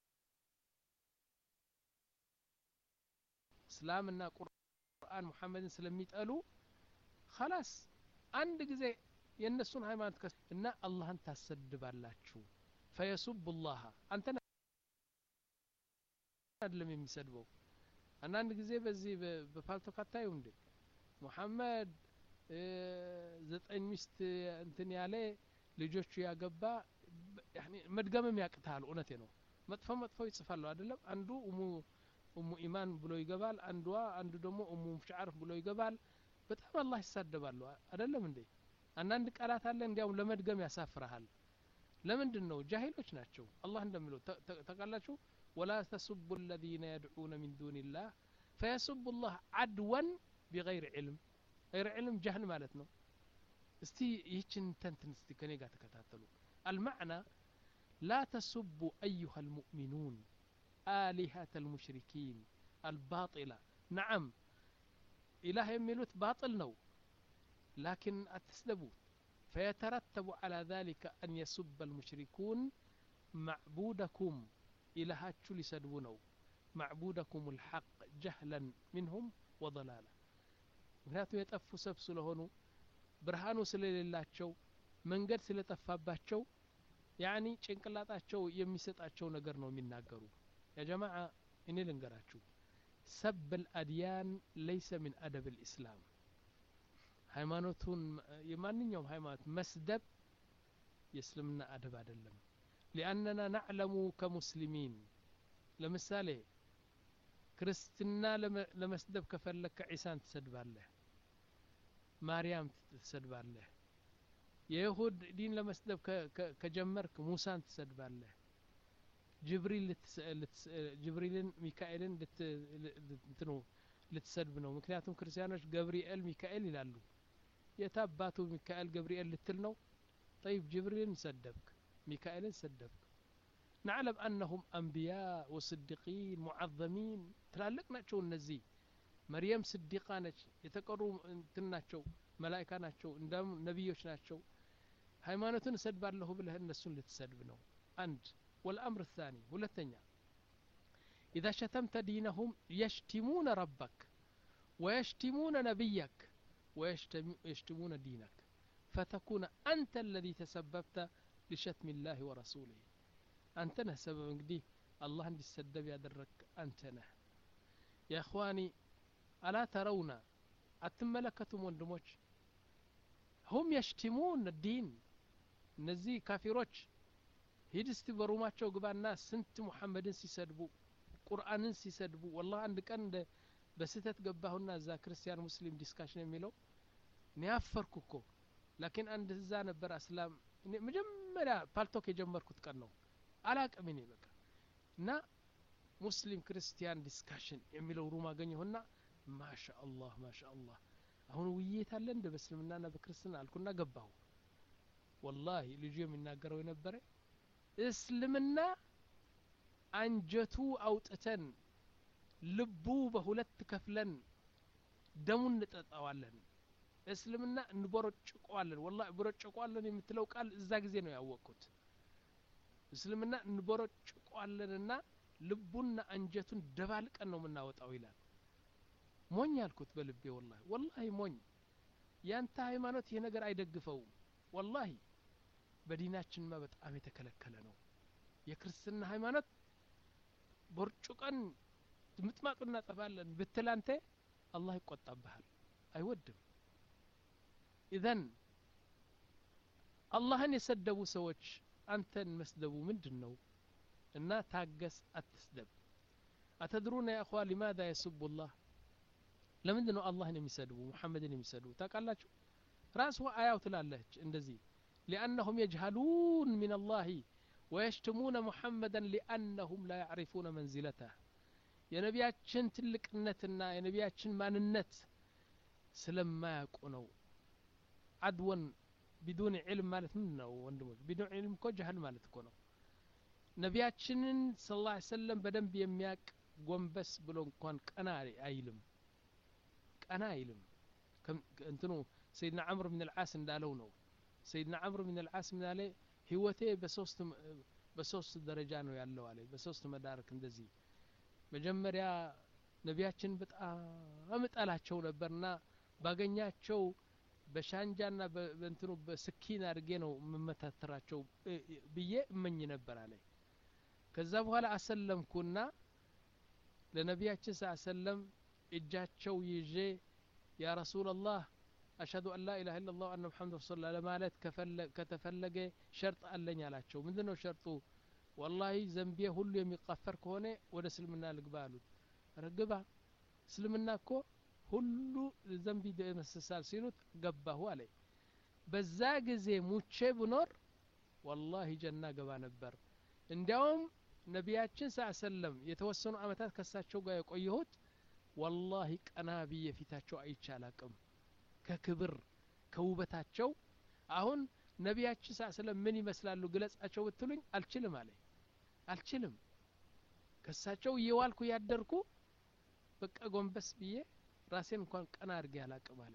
እስላምና ቁርአን ሙሐመድን ስለሚጠሉ ኸላስ አንድ ጊዜ የእነሱን ሃይማኖት እና አላህን ታሰድባላችሁ ፈየሱቡ ላህ አንተ አይደለም የሚሰድበው አንዳንድ ጊዜ በዚህ በፓልቶክ አታዩ እንዴ ሙሐመድ ዘጠኝ ሚስት እንትን ያለ ልጆቹ ያገባ መድገምም ያቅታል እውነቴ ነው መጥፎ መጥፎ ይጽፋሉ አይደለም አንዱ እሙ እሙ ኢማን ብሎ ይገባል አንዷ አንዱ ደግሞ እሙ ሽዓርፍ ብሎ ይገባል በጣም አላህ ይሳደባሉ አይደለም እንዴ አንዳንድ ቃላት አለ እንዲያውም ለመድገም ያሳፍረሃል ለምንድን ነው ጃሂሎች ናቸው አላህ እንደሚለው ተቃላችሁ ولا تسبوا الذين يدعون من دون الله فيسبوا الله عدوا بغير علم غير علم جهل مالتنا استي يهجن تنتن استي كني قاعد تكتاتلو المعنى لا تسبوا أيها المؤمنون آلهة المشركين الباطلة نعم إله يميلوت باطل نو لكن أتسلبوا فيترتب على ذلك أن يسب المشركون معبودكم إلهاتشو لسدبو معبودكم الحق جهلا منهم وضلالا ምክንያቱም የጠፉ ሰብ ስለሆኑ ብርሃኑ ስለሌላቸው መንገድ ስለጠፋባቸው ያኒ ጭንቅላጣቸው የሚሰጣቸው ነገር ነው የሚናገሩ ያ ጀማዓ እኔ ልንገራችሁ ሰብ ልአድያን ለይሰ ምን አደብ ልእስላም ሃይማኖቱን የማንኛውም ሃይማኖት መስደብ የእስልምና አደብ አይደለም ሊአነና ናዕለሙ ከሙስሊሚን ለምሳሌ ክርስትና ለመስደብ ከፈለግከ ዒሳን ትሰድባለህ ማርያም ትሰድባለህ የይሁድ ዲን ለመስደብ ከጀመርክ ሙሳን ትሰድባለህ ጅብሪልን ሚካኤልን እንትኑ ልትሰድብ ነው ምክንያቱም ክርስቲያኖች ገብርኤል ሚካኤል ይላሉ የታባቱ ሚካኤል ገብርኤል ልትል ነው ጠይብ ጅብሪልን ሰደብክ ሚካኤልን ሰደብክ نعلم أنهم أنبياء وصديقين معظمين تلالك ناتشو النزي مريم صديقة ناتش يتقروا تناتشو ملائكة ناتشو اندام نبيوش ناتشو هايمانتون سدب له بله النسون لتسدب نو أنت والأمر الثاني والثانية إذا شتمت دينهم يشتمون ربك ويشتمون نبيك ويشتمون دينك فتكون أنت الذي تسببت لشتم الله ورسوله አንተ ነህ ሰበብ እንግዲህ አላህ እንዲሰደብ ያደረግ አንተ ነህ የእኽዋኒ አላ ተረውና አትመለከቱም ወንድሞች ሁም የሽቲሙን ዲን እነዚህ ካፊሮች ሂድ እስቲ በሩማቸው ግባና ስንት ሙሐመድን ሲሰድቡ ቁርአንን ሲሰድቡ ወላህ አንድ ቀን እንደ በስህተት ገባሁና እዛ ክርስቲያን ሙስሊም ዲስካሽን የሚለው እኔ አፈርኩ እኮ ላኪን አንድ እዛ ነበር አስላም መጀመሪያ ፓልቶክ የጀመርኩት ቀን ነው አላቅም እኔ በቃ እና ሙስሊም ክርስቲያን ዲስካሽን የሚለው ሩም አገኘሁና ማሻ አላህ ማሻ አላህ አሁን ውይይት አለ እንደ በእስልምናና በክርስትና አልኩና ገባሁ ወላሂ ልጁ የሚናገረው የነበረ እስልምና አንጀቱ አውጥተን ልቡ በሁለት ከፍለን ደሙን እንጠጣዋለን እስልምና እንቦረጭቀዋለን ወላ ቦረጭቀዋለን የምትለው ቃል እዛ ጊዜ ነው ያወቅኩት እስልምና እንቦረጭቀዋለንና ልቡና አንጀቱን ደባልቀን ነው የምናወጣው ይላል ሞኝ አልኩት በልቤ ወላሂ ወላሂ ሞኝ ያንተ ሃይማኖት ይህ ነገር አይደግፈውም ወላሂ በዲናችንማ በጣም የተከለከለ ነው የክርስትና ሃይማኖት ቦርጩቀን ምጥማጡ እናጠፋለን ብትል አንተ አላህ ይቆጣብሃል አይወድም ኢዘን አላህን የሰደቡ ሰዎች አንተን መስደቡ ምንድን ነው እና ታገስ አትስደብ አተድሩና ያ እኽዋ ሊማዛ የስቡ ላህ ለምንድን ነው አላህን የሚሰድቡ ሙሐመድን የሚሰድቡ ታውቃላችሁ ራስዋ አያው ትላለች እንደዚህ ሊአነሁም የጅሀሉን ምን አላህ ወየሽትሙነ ሙሐመደን ሊአነሁም ላ ያዕሪፉነ መንዚለተህ የነቢያችን ትልቅነትና የነቢያችን ማንነት ስለማያውቁ ነው አድወን ቢዱን ዕልም ማለት ምን ነው ወንድሞች ቢዱን ዕልም እኮ ጀህል ማለት እኮ ነው ነቢያችንን ስለ ላ ሰለም በደንብ የሚያቅ ጎንበስ ብሎ እንኳን ቀና አይልም ቀና አይልም እንትኑ ሰይድና ዓምር ብን ልዓስ እንዳለው ነው ሰይድና ዓምር ብን ልዓስ ምናለ ህይወቴ በሶስት በሶስት ደረጃ ነው ያለው አለ በሶስት መዳረክ እንደዚህ መጀመሪያ ነቢያችን በጣም እጠላቸው ነበርና ባገኛቸው በሻንጃና በእንትኑ በስኪን አድርጌ ነው የምመታተራቸው ብዬ እመኝ ነበር አለ ከዛ በኋላ አሰለምኩና ለነቢያችን ስ ሰለም እጃቸው ይዤ ያ ረሱላላህ አሽሀዱ አን ላ ኢላሀ ኢላ ላህ አነ ሙሐመድ ረሱሉላ ለማለት ከተፈለገ ሸርጥ አለኝ አላቸው ምንድን ነው ሸርጡ ወላሂ ዘንቤ ሁሉ የሚቀፈር ከሆነ ወደ እስልምና ልግባ አሉት ረግባ እስልምና እኮ ሁሉ ዘንቢ ይደመስሳል ሲሉት ገባሁ አለ በዛ ጊዜ ሙቼ ብኖር ወላሂ ጀና ገባ ነበር እንዲያውም ነቢያችን ሳ ሰለም የተወሰኑ አመታት ከሳቸው ጋር የቆየሁት ወላሂ ቀና ብዬ ፊታቸው አይቼ አላቅም ከክብር ከውበታቸው አሁን ነቢያችን ሳ ሰለም ምን ይመስላሉ ግለጻቸው ብትሉኝ አልችልም አለ አልችልም ከሳቸው እየዋልኩ ያደርኩ በቃ ጎንበስ ብዬ ራሴን እንኳን ቀና አድርጌ አላቅም አለ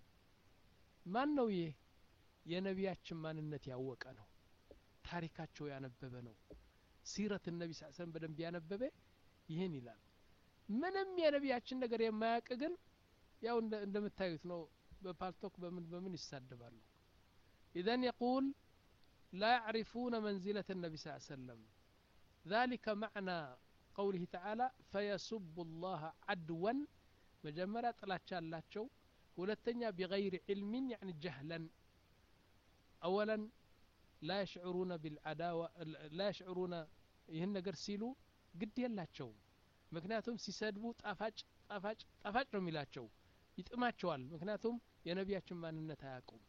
ማን ነው ይህ የነቢያችን ማንነት ያወቀ ነው ታሪካቸው ያነበበ ነው ሲረት ነቢ ስ ሰለም በደንብ ያነበበ ይህን ይላል ምንም የነቢያችን ነገር የማያውቅ ግን ያው እንደምታዩት ነው በፓልቶክ በምን በምን ይሳደባሉ ኢዘን የቁል ላ ያዕሪፉነ መንዚለት ነቢ ስ ሰለም ذلك معنى قوله تعالى فيسب الله عدوا መጀመሪያ ጥላቻ አላቸው ሁለተኛ ቢገይር ዕልምን ያኒ ጀህለን አወለን ላ የሽዕሩነ ቢልዓዳዋ ላ የሽዕሩነ ይህን ነገር ሲሉ ግድ የላቸውም ምክንያቱም ሲሰድቡ ጣፋጭ ጣፋጭ ጣፋጭ ነው የሚላቸው ይጥማቸዋል ምክንያቱም የነቢያችን ማንነት አያውቁም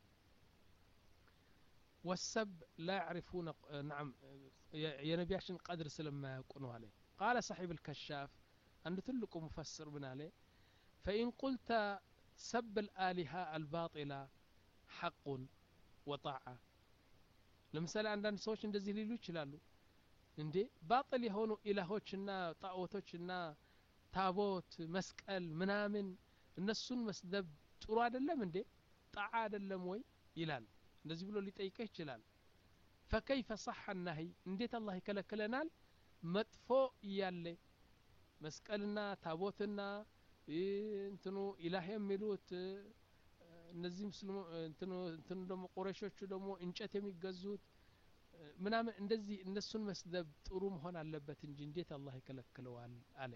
ወሰብ ላ ያዕሪፉነ ናም የነቢያችን ቀድር ስለማያውቁ ነው አለ ቃለ ሰሒብ ልከሻፍ አንድ ትልቁ ሙፈስር ምን አለ ፈኢን ቁልተ ሰብ ልአሊሃ አልባጢላ ሐቁን ወጣዓ ለምሳሌ አንዳንድ ሰዎች እንደዚህ ሊሉ ይችላሉ እንዴ ባጥል የሆኑ ኢላሆችና ጣዖቶችና ታቦት መስቀል ምናምን እነሱን መስደብ ጥሩ አይደለም እንዴ ጣዓ አይደለም ወይ ይላል እንደዚህ ብሎ ሊጠይቀህ ይችላል ፈከይፈ صح ናሂ እንዴት አላህ ይከለክለናል መጥፎ እያለ መስቀልና ታቦትና እንትኑ ኢላህ የሚሉት እነዚህ ሙስሊሙ እንትኑ እንትኑ ደግሞ ቁረሾቹ ደግሞ እንጨት የሚገዙት ምናምን እንደዚህ እነሱን መስደብ ጥሩ መሆን አለበት እንጂ እንዴት አላህ ይከለክለዋል አለ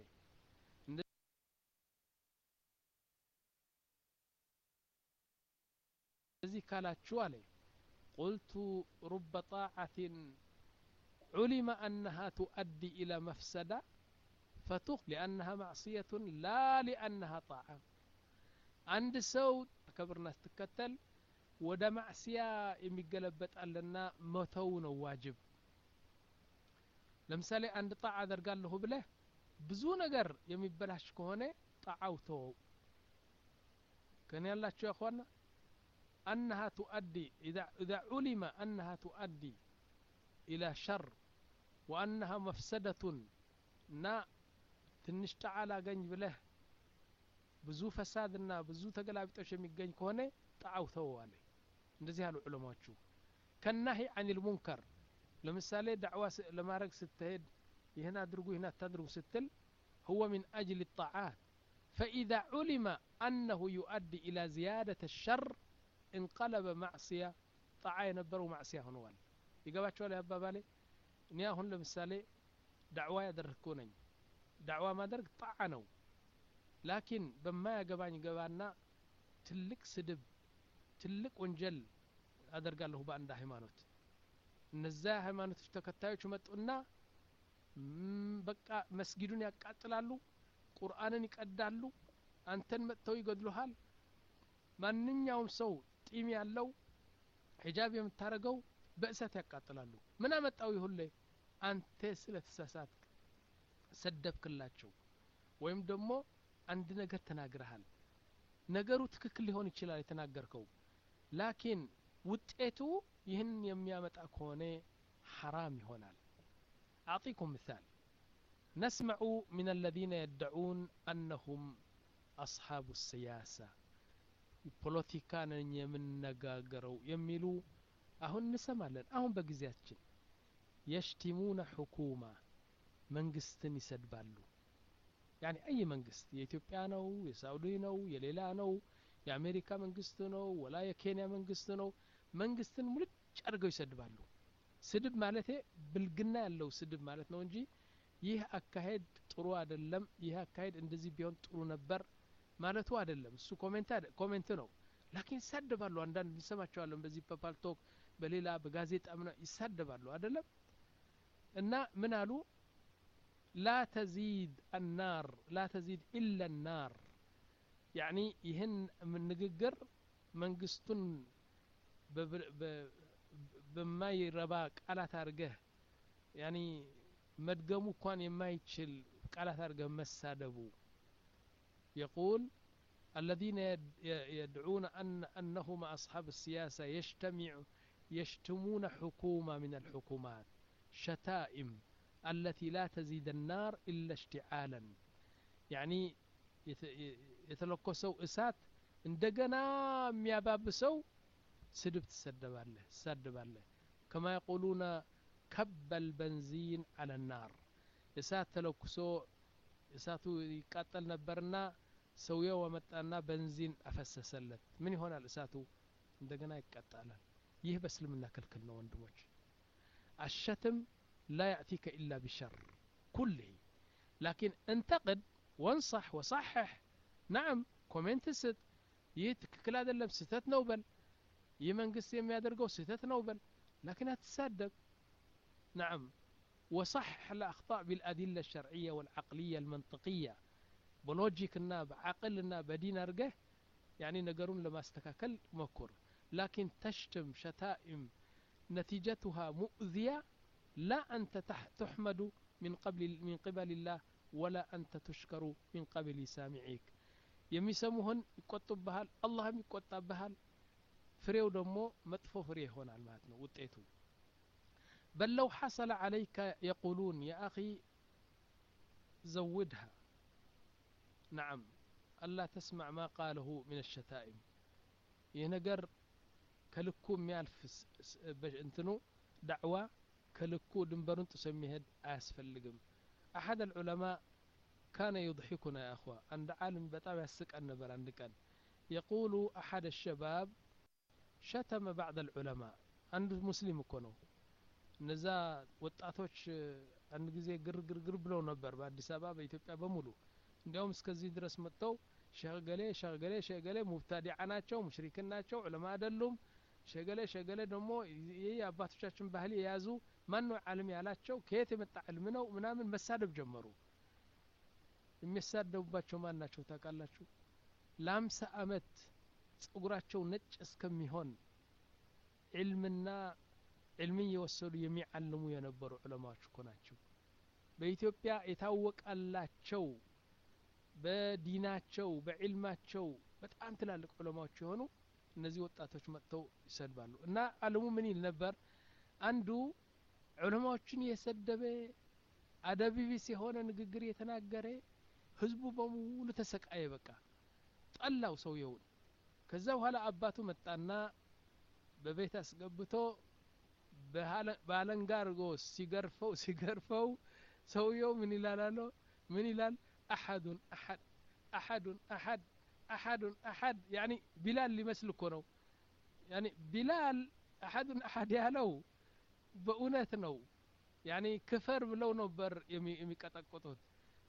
እንደዚህ ካላችሁ አለ ቁልቱ ሩበ ጣዓትን ዑሊመ አነሃ ቱአዲ ኢላ መፍሰዳ ፈቱኽ ሊአነሃ ማዕስየቱን ላ ሊአነሃ ጣዓ አንድ ሰው ከብርና ስትከተል ወደ ማዕስያ የሚገለበጣልና መተው ነው ዋጅብ ለምሳሌ አንድ ጣዓ አደርጋለሁ ብለህ ብዙ ነገር የሚበላሽ ከሆነ ጣዓው ተወው ከኔ ያላችሁ ያኳና أنها تؤدي إذا, إذا علم أنها تؤدي إلى شر وأنها مفسدة نا ትንሽ ጣዓላ ገኝ ብለህ ብዙ ፈሳድና ብዙ ተገላቢጦች የሚገኝ ከሆነ ጣዓው ተወዋለ እንደዚህ ያሉ ዑለማዎቹ ከናሂ አን ልሙንከር ለምሳሌ ዳዕዋ ለማድረግ ስትሄድ ይህን አድርጉ ይህን አታድርጉ ስትል هو من أجل الطاعات فإذا علم أنه يؤدي إلى زيادة الشر እንቀለበ ማዕስያ ጣዓ የነበረው ማዕስያ ሆነዋል ይገባቸዋል አባባሌ እኔ አሁን ለምሳሌ ዳዕዋ ያደረግኩ ነኝ ዳዕዋ ማድረግ ጣዓ ነው ላኪን በማያገባኝ ገባና ትልቅ ስድብ ትልቅ ወንጀል አደርጋለሁ በአንድ ሃይማኖት እነዚያ ሃይማኖቶች ተከታዮች መጡና በቃ መስጊዱን ያቃጥላሉ ቁርአንን ይቀዳሉ አንተን መጥተው ይገድሉሃል ማንኛውም ሰው ጢም ያለው ሒጃብ የምታደርገው በእሳት ያቃጥላሉ ምን አመጣው ይሁሌ አንተ ስለ ተሳሳት ሰደብክላቸው ወይም ደግሞ አንድ ነገር ተናግረሃል ነገሩ ትክክል ሊሆን ይችላል የተናገርከው ላኪን ውጤቱ ይህን የሚያመጣ ከሆነ ሐራም ይሆናል أعطيكم مثال نسمع من الذين يدعون أنهم أصحاب السياسة ፖለቲካን የምነጋገረው የሚሉ አሁን እንሰማለን አሁን በጊዜያችን የሽቲሙነ ሑኩማ መንግስትን ይሰድባሉ ያኒ አይ መንግስት የኢትዮጵያ ነው የሳውዲ ነው የሌላ ነው የአሜሪካ መንግስት ነው ወላ የኬንያ መንግስት ነው መንግስትን ሙልጭ አድርገው ይሰድባሉ ስድብ ማለቴ ብልግና ያለው ስድብ ማለት ነው እንጂ ይህ አካሄድ ጥሩ አይደለም ይህ አካሄድ እንደዚህ ቢሆን ጥሩ ነበር ማለቱ አይደለም እሱ ኮሜንት ነው ላኪን ይሳደባሉ አንዳንድ እንሰማቸዋለን በዚህ በፓልቶክ በሌላ በጋዜጣ ምና ይሳደባሉ አይደለም እና ምን አሉ ላ ተዚድ አናር ላ ተዚድ ኢላ ናር ያኒ ይህን ንግግር መንግስቱን በማይረባ ቃላት አድርገህ ያኒ መድገሙ እንኳን የማይችል ቃላት አድርገህ መሳደቡ يقول الذين يدعون أن أنهم أصحاب السياسة يجتمع يشتمون حكومة من الحكومات شتائم التي لا تزيد النار إلا اشتعالا يعني የተለኮሰው እሳት እንደገና የሚያባብሰው ስድብ ትሰደባለህ ትሳደባለህ ከማ የቁሉነ ከበል በንዚን አለ ናር እሳት ተለኩሶ እሳቱ ይቃጠል ነበርና ሰውየው ወመጣና በንዚን አፈሰሰለት ምን ይሆናል እሳቱ እንደገና ይቀጣላል ይህ በእስልምና ክልክል ነው ወንድሞች አሸትም ላ ያእቲከ ኢላ ቢሸር ኩልህ ላኪን እንተቅድ ወንصح ወصحሕ ናዕም ኮሜንት ስጥ ይህ ትክክል አይደለም ስህተት ነው በል ይህ መንግስት የሚያደርገው ስህተት ነው በል ላኪን አትሳደብ ናዕም وصحح الأخطاء بالأدلة الشرعية والعقلية المنطقية بلوجيكنا بعقلنا بدين أرجه يعني نقرون لما استكاكل مكر لكن تشتم شتائم نتيجتها مؤذية لا أنت تحمد من قبل من قبل الله ولا أنت تشكر من قبل سامعيك የሚሰሙህን ይቆጡብሃል አላህም ይቆጣብሃል ፍሬው ደግሞ መጥፎ ፍሬ ይሆናል ማለት ነው ውጤቱ بل لو حصل عليك يقولون يا أخي زودها نعم ألا تسمع ما قاله من الشتائم ينقر كلكو ميالف انتنو دعوة كلكو دنبرون تسميهد أسفلقم أحد العلماء كان يضحكنا يا أخوة عند عالم بتابع السك النبر عندك يقول أحد الشباب شتم بعض العلماء عند مسلم كونوا እነዛ ወጣቶች አንድ ጊዜ ግርግርግር ብለው ነበር በአዲስ አበባ በኢትዮጵያ በሙሉ እንዲያውም እስከዚህ ድረስ መጥተው ሸገሌ ሸገሌ ሸገሌ ሙብታዲዓ ናቸው ሙሽሪክን ናቸው ዑለማ አይደሉም ሸገሌ ሸገሌ ደግሞ ይህ የአባቶቻችን ባህል የያዙ ማን ነው ዓለም ያላቸው ከየት የመጣ ዕልም ነው ምናምን መሳደብ ጀመሩ የሚሳደቡባቸው ማን ናቸው ታውቃላችሁ ለአምሳ አመት ጸጉራቸው ነጭ እስከሚሆን ዕልምና ዕልምን እየወሰዱ የሚዓልሙ የነበሩ ዑለማዎች እኮ ናቸው በኢትዮጵያ የታወቃላቸው በዲናቸው በዕልማቸው በጣም ትላልቅ ዑለማዎች የሆኑ እነዚህ ወጣቶች መጥተው ይሰድባሉ እና አለሙ ምን ይል ነበር አንዱ ዑለማዎችን የሰደበ አደቢቢስ የሆነ ንግግር የተናገረ ህዝቡ በሙሉ ተሰቃየ በቃ ጠላው ሰውየውን ከዛ በኋላ አባቱ መጣና በቤት አስገብቶ በአለንጋ አድርጎ ሲገርፈው ሲገርፈው ሰውየው ምን ይላል አለው ምን ይላል አሐዱን አሐድ አሐዱን አሐድ አሐዱን አሐድ ያኒ ቢላል ሊመስል እኮ ነው ያኒ ቢላል አሐዱን አሐድ ያለው በእውነት ነው ያኒ ክፈር ብለው ነበር የሚቀጠቅጡት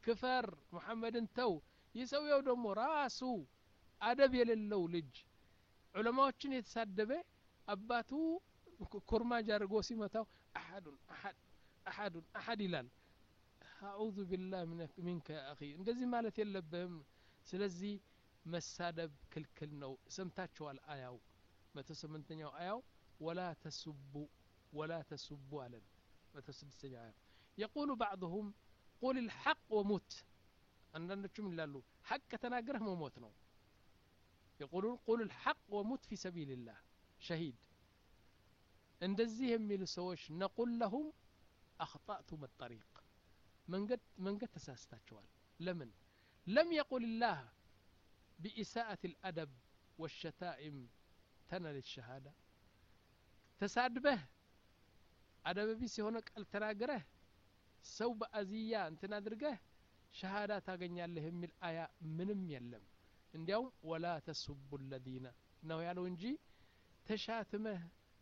ክፈር ሙሐመድን ተው ይህ ሰውየው ደግሞ ራሱ አደብ የሌለው ልጅ ዑለማዎችን የተሳደበ አባቱ ኮርማጅ አድርጎ ሲመታው አሐዱን አሐድ አሐዱን አሐድ ይላል አዑዙ ቢላህ ሚንከ አኺ እንደዚህ ማለት የለብህም ስለዚህ መሳደብ ክልክል ነው ሰምታችኋል አያው መቶ ስምንተኛው አያው ወላ ተሱቡ ወላ ተሱቡ አለን መቶ ስድስተኛው አያው የቁሉ ባዕضሁም ቁል ልሐቅ ወሙት አንዳንዶቹም ይላሉ ሐቅ ተናግረህ መሞት ነው የቁሉን ቁል ልሐቅ ወሙት ፊ ሰቢልላህ ሸሂድ እንደዚህ የሚሉ ሰዎች ነቁል ለሁም አክጣእቱም ጠሪቅ መንገድ መንገድ ተሳስታቸዋል ለምን ለም የቁል ላህ بإساءة الأدب والشتائم تنل الشهادة تسادبه أدب بيس هنا قال تناقره سو بأزية انت نادرقه شهادة تاقن يالله من الآية منم يلم እንዲያውም ወላ ተሱቡ ለዚነ ነው ያለው እንጂ ተሻትመህ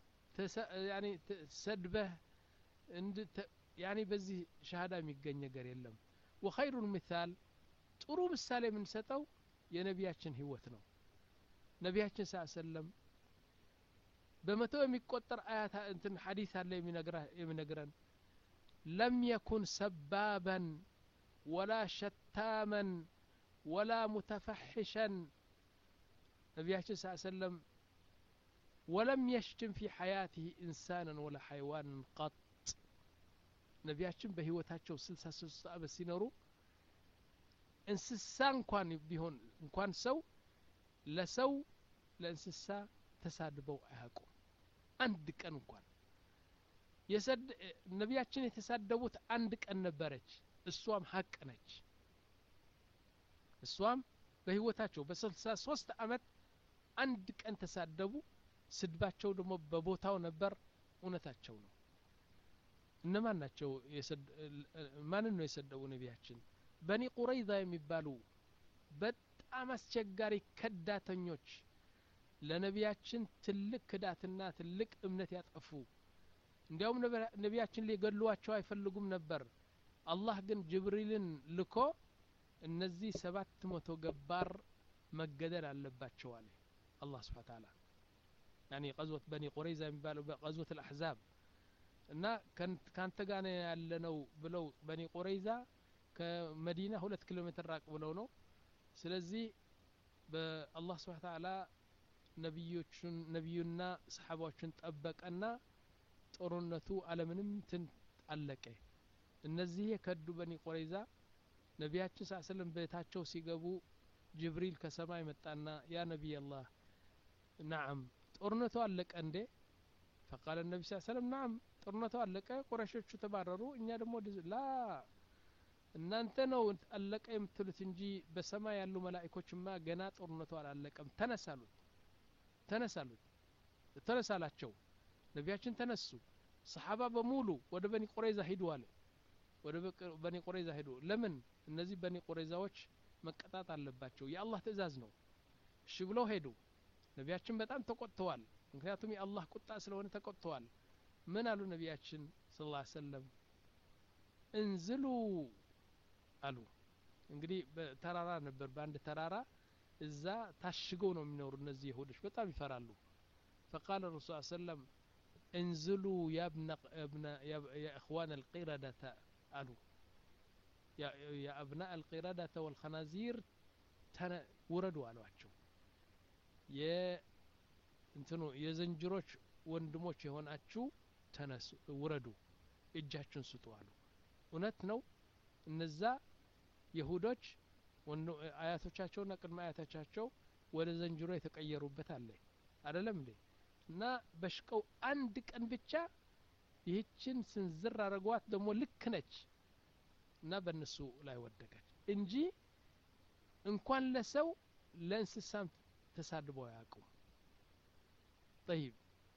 ሰድበህ ያኔ በዚህ ሻሃዳ የሚገኝ ነገር የለም ወኸይሩ ምሳል ጥሩ ምሳሌ የምንሰጠው የነቢያችን ህይወት ነው ነቢያችን ስ ሰለም በመቶ የሚቆጠር አያት እንትን ሐዲስ አለ የሚነግረን ለም የኩን ሰባበን ወላ ሸታመን ወላ ሙተፈሕሸን ነቢያችን ስ ሰለም ወለም የሽትም ፊ ሐያትህ ኢንሳንን ወላ ሐይዋንን ቀጥ ነቢያችን በህይወታቸው ስልሳ ሶስት ዓመት ሲኖሩ እንስሳ እንኳን ቢሆን እንኳን ሰው ለሰው ለእንስሳ ተሳድበው አያውቁም አንድ ቀን እንኳን ነቢያችን የተሳደቡት አንድ ቀን ነበረች እሷም ሀቅ ነች እሷም በህይወታቸው በስልሳ ሶስት አመት አንድ ቀን ተሳደቡ ስድባቸው ደግሞ በቦታው ነበር እውነታቸው ነው እነማን ናቸው ማንን ነው የሰደቡ ነቢያችን በኒ ቁረይዛ የሚባሉ በጣም አስቸጋሪ ከዳተኞች ለነቢያችን ትልቅ ክዳትና ትልቅ እምነት ያጠፉ እንዲያውም ነቢያችን ሊገሏቸው አይፈልጉም ነበር አላህ ግን ጅብሪልን ልኮ እነዚህ ሰባት መቶ ገባር መገደል አለባቸው አለ አላህ ስብሓ ታላ ያኒ ቀዝወት በኒ ቁረይዛ የሚባለው ቀዝወት አልአሕዛብ እና ካንተ ጋር ያለነው ብለው በኒ ቁረይዛ ከመዲና ሁለት ኪሎ ሜትር ራቅ ብለው ነው ስለዚህ በአላህ ስብሓ ተዓላ ነቢዮቹን ነቢዩና ሰሓባዎችን ጠበቀና ጦርነቱ አለምንም ትን አለቀ እነዚህ የከዱ በኒ ቆረይዛ ነቢያችን ስ ስለም ቤታቸው ሲገቡ ጅብሪል ከሰማይ መጣና ያ ነቢይ አላህ ናዓም ጦርነቱ አለቀ እንዴ ፈቃለ ነቢ ስ ሰለም ናዓም ጦርነቱ አለቀ ቁረሾቹ ተባረሩ እኛ ደግሞ ላ እናንተ ነው አለቀ የምትሉት እንጂ በሰማይ ያሉ መላኢኮችማ ገና ጦርነቱ አላለቀም ተነሳሉት ተነሳሉት ተነሳላቸው ነቢያችን ተነሱ ሰሓባ በሙሉ ወደ በኒ ቁረይዛ ሂዱ አለ ወደ በኒ ቁረይዛ ሂዱ ለምን እነዚህ በኒ ቁረይዛዎች መቀጣት አለባቸው የአላህ ትእዛዝ ነው እሺ ብለው ሄዱ ነቢያችን በጣም ተቆጥተዋል ምክንያቱም የአላህ ቁጣ ስለሆነ ተቆጥተዋል ምን አሉ ነቢያችን ስ ላ ሰለም እንዝሉ አሉ እንግዲህ በተራራ ነበር በአንድ ተራራ እዛ ታሽገው ነው የሚኖሩ እነዚህ ይሁዶች በጣም ይፈራሉ ፈቃለ ረሱል ሰለም እንዝሉ የእኽዋን አልቂረደተ አሉ የአብና አልቂረደተ ወልኸናዚር ውረዱ አሏቸው እንትኑ የዘንጅሮች ወንድሞች የሆናችሁ ተነሱ ውረዱ እጃችሁን ስጡ አሉ እውነት ነው እነዛ የሁዶች አያቶቻቸውና ቅድመ አያቶቻቸው ወደ ዘንጅሮ የተቀየሩበት አለ አደለም እንዴ እና በሽቀው አንድ ቀን ብቻ ይህችን ስንዝር አረጓት ደግሞ ልክ ነች እና በእነሱ ላይ ወደቀች እንጂ እንኳን ለሰው ለእንስሳም ተሳድበው አያውቁም ጠይብ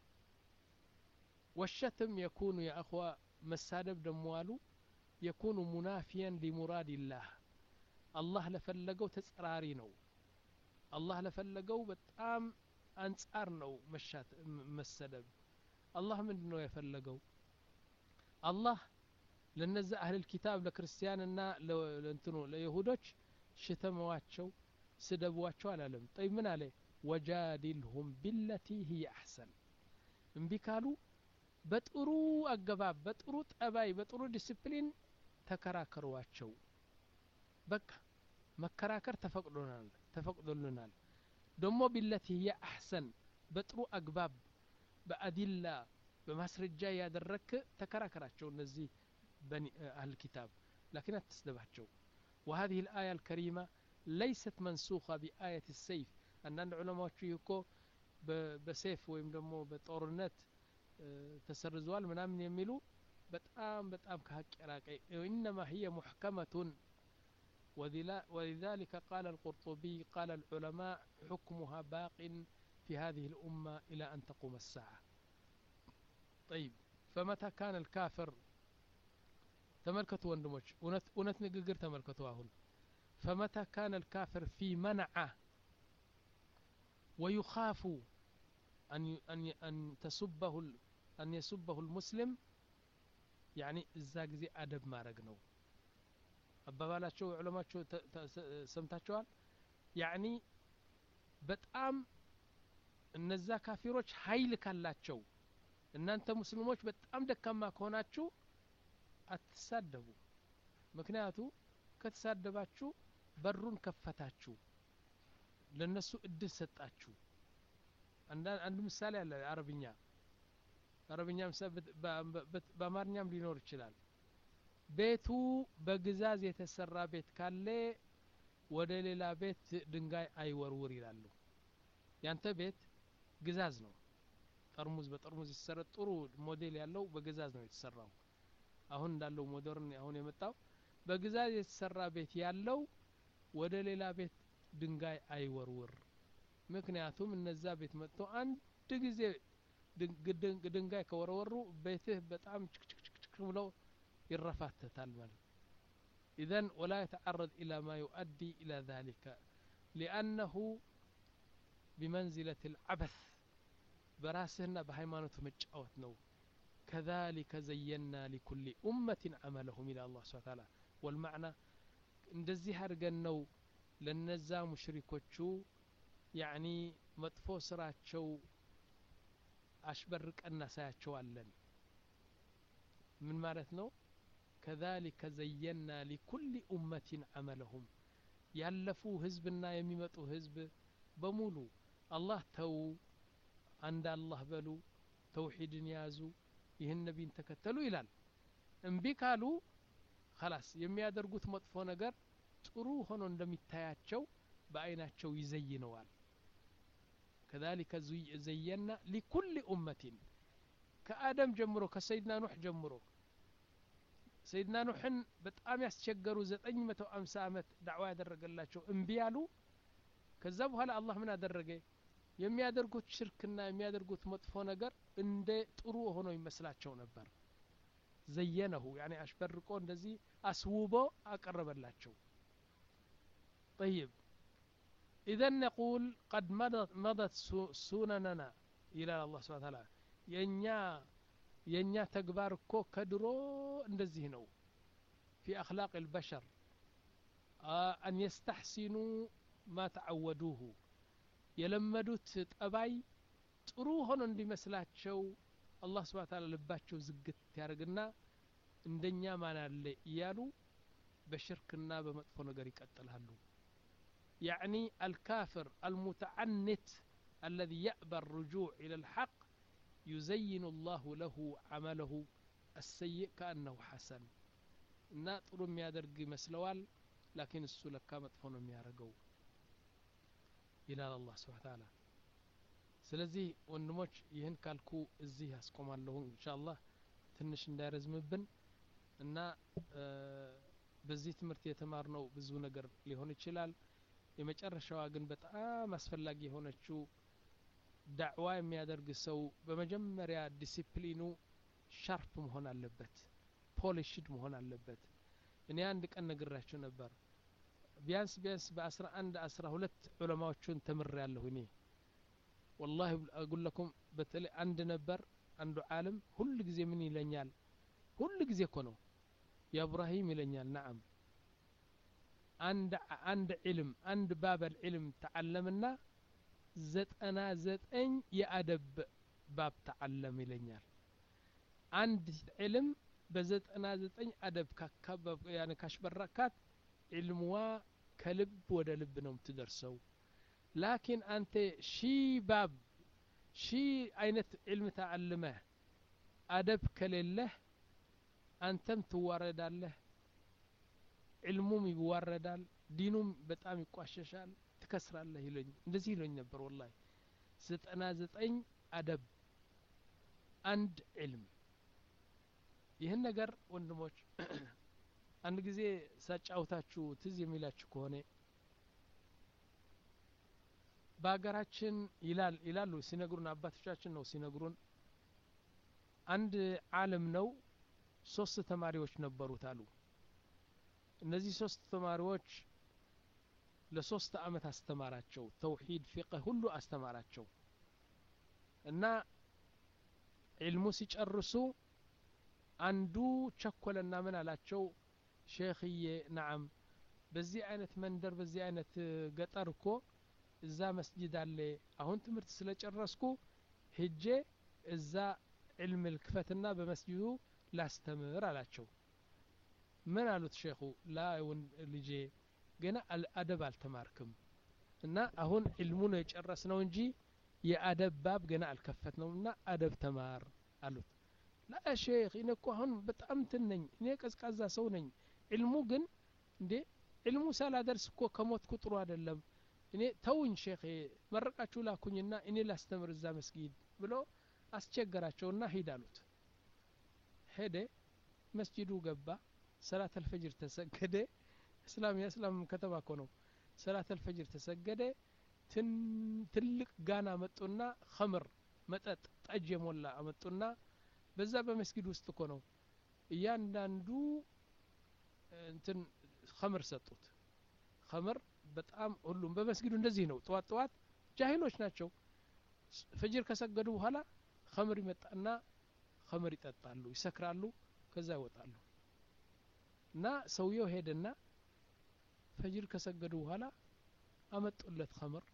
ወሸትም የኩኑ የአኽዋ መሳደብ ደሞ አሉ የኩኑ ሙናፊያን ሊሙራድላህ አላህ ለፈለገው ተጸራሪ ነው አላህ ለፈለገው በጣም አንጻር ነው መሻት መሰደብ አላህ ምንድን ነው የፈለገው አላህ ለነዛ አህልል ኪታብ ለክርስቲያንና ለእንትኑ ለይሁዶች ሽተመዋቸው ስደቧቸው አላለም ጠይ ምን አለ ወጃዲልሁም ቢለቲ ህየ አሕሰን እምቢ ካሉ በጥሩ አገባብ በጥሩ ጠባይ በጥሩ ዲስፕሊን ተከራከሯቸው በቃ መከራከር ተፈቅዶናል ተፈቅዶልናል ደሞ ቢለቲ ህየ አሕሰን በጥሩ አግባብ በአዲላ በማስረጃ ያደረክ ተከራከራቸው እነዚህ በኒ አህል ኪታብ ላኪን አትስደባቸው وهذه الآية الكريمة ليست منسوخة بآية السيف አንዳንድ ዑለማዎቹ ይህ እኮ በሴፍ ወይም ደግሞ በጦርነት ተሰርዘዋል ምናምን የሚሉ በጣም በጣም ከሀቅ የራቀ ኢነማ هي محكمة ولذلك قال القرطبي قال العلماء حكمها باق في هذه الأمة إلى أن تقوم الساعة طيب فمتى كان الكافر تملكتوا وندموش أونت نققر تملكتوا هون فمتى كان الكافر في منعه ويخاف أن أن أن تسبه أن يسبه المسلم يعني እዛ ጊዜ አደብ ማድረግ ነው አባባላቸው ዑለማቸው ሰምታቸዋል ያኒ በጣም እነዛ ካፊሮች ሀይል ካላቸው እናንተ ሙስሊሞች በጣም ደካማ ከሆናችሁ አትሳደቡ ምክንያቱ ከተሳደባችሁ በሩን ከፈታችሁ ለነሱ እድል ሰጣችሁ አንድ ምሳሌ አለ አረብኛ አረብኛ በአማርኛም ሊኖር ይችላል ቤቱ በግዛዝ የተሰራ ቤት ካለ ወደ ሌላ ቤት ድንጋይ አይወርውር ይላሉ ያንተ ቤት ግዛዝ ነው ጠርሙዝ በጠርሙዝ የተሰራ ጥሩ ሞዴል ያለው በግዛዝ ነው የተሰራው አሁን እንዳለው ሞደርን አሁን የመጣው በግዛዝ የተሰራ ቤት ያለው ወደ ሌላ ቤት ድንጋይ አይወርውር ምክንያቱም እነዛ ቤት መጥቶ አንድ ጊዜ ድንጋይ ከወረወሩ ቤትህ በጣም ችክችክችክ ብለው ይረፋተታል ማለት إذن ولا يتعرض إلى ما يؤدي إلى ذلك لأنه بمنزلة العبث براسهنا بهيمانة مجأوت نو كذلك زينا لكل أمة عملهم إلى الله سبحانه وتعالى والمعنى እንደዚህ አድርገን ነው ለነዛ ሙሽሪኮቹ ያኒ መጥፎ ስራቸው አሽበርቀን እናሳያቸዋለን ምን ማለት ነው ከዛሊከ ዘየና ሊኩል ኡመትን አመለሁም ያለፉ ህዝብና የሚመጡ ህዝብ በሙሉ አላህ ተው አንድ አላህ በሉ ተውሒድን ያዙ ይህን ነቢይን ተከተሉ ይላል እምቢ ካሉ ከላስ የሚያደርጉት መጥፎ ነገር ጥሩ ሆኖ እንደሚታያቸው በአይናቸው ይዘይነዋል ከዛሊከ ዘየና ሊኩል ኡመትን ከአደም ጀምሮ ከሰይድና ኑሕ ጀምሮ ሰይድና ኑሕን በጣም ያስቸገሩ ዘጠኝ መቶ አምሳ ዓመት ዳዕዋ ያደረገላቸው እምቢ ያሉ ከዛ በኋላ አላህ ምን አደረገ የሚያደርጉት ሽርክና የሚያደርጉት መጥፎ ነገር እንደ ጥሩ ሆኖ ይመስላቸው ነበር ዘየነሁ ያኔ አሽበርቆ እንደዚህ አስውቦ አቀረበላቸው طيب إذا نقول قد مضت, مضت سنننا إلى الله سبحانه وتعالى ينيا የእኛ ተግባር እኮ ከድሮ እንደዚህ ነው ፊ አክላቅ ልበሸር አን የስተሕሲኑ ማ ተዓወዱሁ የለመዱት ጠባይ ጥሩ ሆኖ እንዲመስላቸው አላህ ስብሓን ታላ ልባቸው ዝግት ያደርግና እንደኛ ማን አለ እያሉ በሽርክና በመጥፎ ነገር ይቀጥላሉ ያዕኒ አልካፍር አልሙተዓንት الذي يأبى الرجوع إلى الحق يزين الله له عمله السيء كأنه حسن እና ጥሩ የሚያደርግ ይመስለዋል ላኪን እሱ ለካ መጥፎ ነው የሚያደርገው ይላል አላህ ስብሓ ታላ ስለዚህ ወንድሞች ይህን ካልኩ እዚህ ያስቆማለሁ እንሻ አላህ ትንሽ እንዳይረዝምብን እና በዚህ ትምህርት የተማርነው ብዙ ነገር ሊሆን ይችላል የመጨረሻዋ ግን በጣም አስፈላጊ የሆነችው ዳዕዋ የሚያደርግ ሰው በመጀመሪያ ዲሲፕሊኑ ሻርፕ መሆን አለበት ፖሊሽድ መሆን አለበት እኔ አንድ ቀን ነግራችሁ ነበር ቢያንስ ቢያንስ በአስራ አንድ አስራ ሁለት ዑለማዎቹን ተምር ያለሁ እኔ ወላሂ አጉለኩም በተለይ አንድ ነበር አንዱ ዓለም ሁል ጊዜ ምን ይለኛል ሁል ጊዜ እኮ ነው ያ እብራሂም ይለኛል ነዓም አንድ አንድ ዕልም አንድ ባበል ዕልም ተዓለምና ዘጠና ዘጠኝ የአደብ ባብ ተዓለም ይለኛል አንድ ዕልም በዘጠና ዘጠኝ አደብ ካሽበረካት ዕልምዋ ከልብ ወደ ልብ ነው የምትደርሰው ላኪን አንተ ሺ ባብ ሺ አይነት ዕልም ተዓልመህ አደብ ከሌለህ አንተም ትዋረዳለህ ዕልሙም ይዋረዳል ዲኑም በጣም ይቋሸሻል ትከስራለህ ይለኝ እንደዚህ ይለኝ ነበር ወላሂ ዘጠና ዘጠኝ አደብ አንድ ዕልም ይህን ነገር ወንድሞች አንድ ጊዜ ሳጫውታችሁ ትዝ የሚላችሁ ከሆነ በሀገራችን ይላል ይላሉ ሲነግሩን አባቶቻችን ነው ሲነግሩን አንድ አለም ነው ሶስት ተማሪዎች ነበሩት አሉ እነዚህ ሶስት ተማሪዎች ለሶስት አመት አስተማራቸው ተውሂድ ፊቅህ ሁሉ አስተማራቸው እና ዒልሙ ሲጨርሱ አንዱ ቸኮለና ምን አላቸው ሼክዬ ነዓም በዚህ አይነት መንደር በዚህ አይነት ገጠር እኮ እዛ መስጂድ አለ አሁን ትምህርት ስለጨረስኩ ሄጄ እዛ ዕልም ልክፈትና በመስጂዱ ላስተምር አላቸው ምን አሉት ሼኹ ላ ልጄ ገና አደብ አልተማርክም እና አሁን ዕልሙ ነው የጨረስ ነው እንጂ የአደብ ባብ ገና አልከፈት ነው እና አደብ ተማር አሉት ላ ሼክ እኔ እኮ አሁን በጣም እንትን ነኝ እኔ ቀዝቃዛ ሰው ነኝ ዕልሙ ግን እንዴ ዕልሙ ሳላደርስ እኮ ከሞትኩ ጥሩ አይደለም እኔ ተውኝ ሼክ መረቃችሁ ላኩኝና እኔ ላስተምር እዛ መስጊድ ብሎ አስቸገራቸውና ሂድ አሉት ሄደ መስጂዱ ገባ ሰላት አልፈጅር ተሰገደ እስላም የእስላም ከተማ እኮ ነው ሰላት አልፈጅር ተሰገደ ትልቅ ጋና መጡና ከምር መጠጥ ጠጅ የሞላ አመጡና በዛ በመስጊድ ውስጥ እኮ ነው እያንዳንዱ እንትን ከምር ሰጡት ከምር በጣም ሁሉም በመስጊዱ እንደዚህ ነው ጠዋት ጠዋት ጃሂሎች ናቸው ፈጅር ከሰገዱ በኋላ ከምር ይመጣና ከምር ይጠጣሉ ይሰክራሉ ከዛ ይወጣሉ እና ሰውየው ሄደና ፈጅር ከሰገዱ በኋላ አመጡለት ከምር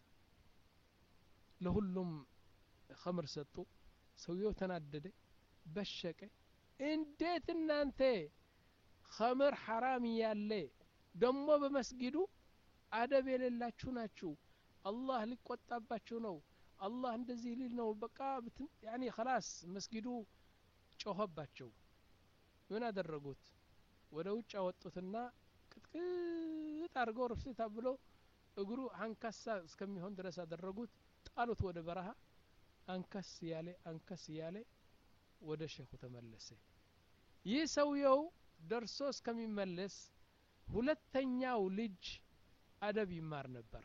ለሁሉም ከምር ሰጡ ሰውየው ተናደደ በሸቀ እንዴት እናንተ ከምር ሐራም ያለ ደሞ በመስጊዱ አደብ የሌላችሁ ናችሁ አላህ ሊቆጣባችሁ ነው አላህ እንደዚህ ሊል ነው በቃ ያኒ ከላስ መስጊዱ ጮኸባቸው ምን አደረጉት ወደ ውጭ አወጡትና ቅጥቅጥ አድርገው ርፍታ ብሎ እግሩ አንካሳ እስከሚሆን ድረስ አደረጉት ጣሉት ወደ በረሃ አንከስ እያለ አንከስ እያለ ወደ ሼኹ ተመለሰ ይህ ሰውየው ደርሶ እስከሚመለስ ሁለተኛው ልጅ አደብ ይማር ነበር